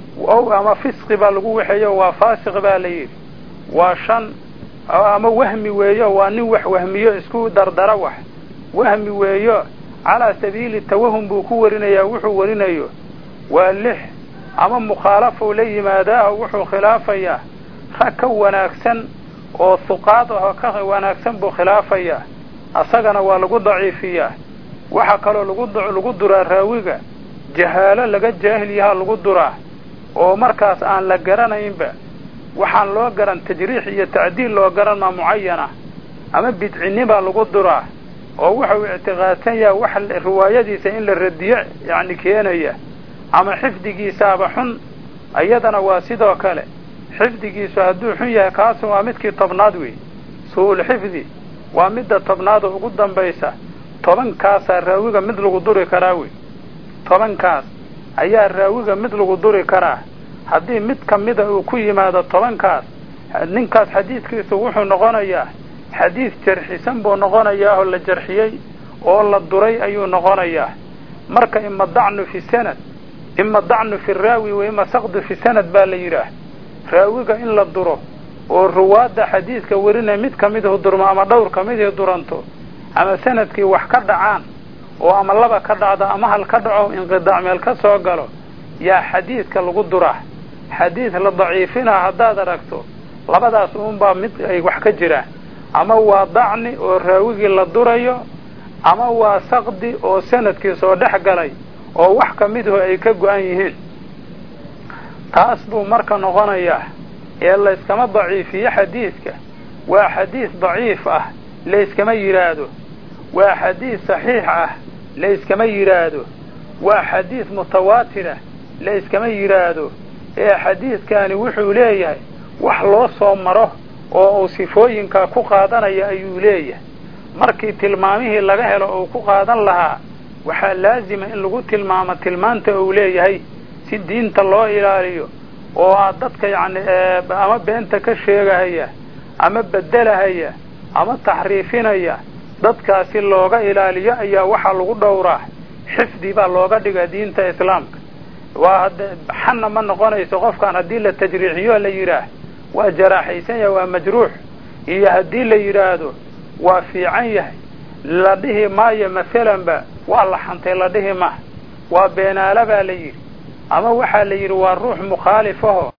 ow ama fisqi baa lagu waxeeyo waa faasiq baa la yidhi waa shan ama wahmi weeyo waa nin wax wahmiyo isku dardara wax wahmi weeyo calaa sabiili tawahum buu ku warinayaa wuxuu warinayo waa lix ama mukhaalafou la yimaadaaho wuxuu khilaafayaa rag ka wanaagsan oo huqaad ahoo ka wanaagsan buu khilaafayaa asagana waa lagu daciifiyaa waxaa kaloo lagu lagu duraa raawiga jahaalo laga jaahil yahaa lagu duraa oo markaas aan la garanaynba waxaan loo garan tajriix iyo tacdiil loo garan maa mucayana ama bidcinibaa lagu duraa oo wuxuu ictiqaadsan yaha wax riwaayadiisa in la radiyo yacni keenaya ama xifdigiisaaba xun iyadana waa sidoo kale xifdigiisu hadduu xun yahay kaasu waa midkii tobnaad wey su-ul xifdi waa midda tobnaad oo ugu dambaysa tobankaasaa raawiga mid lagu duri karaa wey tobankaas ayaa raawiga mid lagu duri karaa haddii mid ka mida uu ku yimaado tobankaas ninkaas xadiidkiisu wuxuu noqonayaa xadiid jarxisan buu noqonayaa oo la jarxiyey oo la duray ayuu noqonayaa marka ima dacnu fi sanad ima dacnu fi raawi wa ima saqdu fi sanad baa la yidhaah raawiga in la duro oo ruwaadda xadiidka warinaya mid ka midahu durmo ama dhowr ka midii duranto ama sanadkii wax ka dhacaan oo ama laba ka dhacdo ama hal ka dhaco inqidaac meel ka soo galo yaa xadiidka lagu duraa xadiid la daciifinaa haddaad aragto labadaas uunbaa mid ay wax ka jiraan ama waa dacni oo raawigii la durayo ama waa saqdi oo sanadkii soo dhex galay oo wax ka midahu ay ka go-an yihiin taas buu marka noqonayaa ee layskama daciifiyo xadiidka waa xadiis daciif ah layskama yidhaahdo waa xadiis saxiix ah layskama yidhaahdo waa xadiis mutawaatirah layskama yidhaahdo ee xadiidkani wuxuu leeyahay wax loo soo maro oo uu sifooyinkaa ku qaadanaya ayuu leeyahay markii tilmaamihii laga helo uu ku qaadan lahaa waxaa laazima in lagu tilmaamo tilmaanta uu leeyahay si diinta loo ilaaliyo oo aad dadka yacni ama beenta ka sheegahaya ama bedelahaya ama taxriifinaya dadkaasi looga ilaaliyo ayaa waxaa lagu dhowraa xifdi baa looga dhiga diinta islaamka waa hadde xanna ma noqonayso qofkaan haddii la tajriixiyo la yidhaah waa jaraaxaysan yahay waa majruux iyo haddii la yidhaahdo waa fiican yahay la dhihi maayo masalanba waa la xantay la dhihi maaha waa beenaala baa la yidhi ama waxaa la yidhi waa ruux mukhaalifaho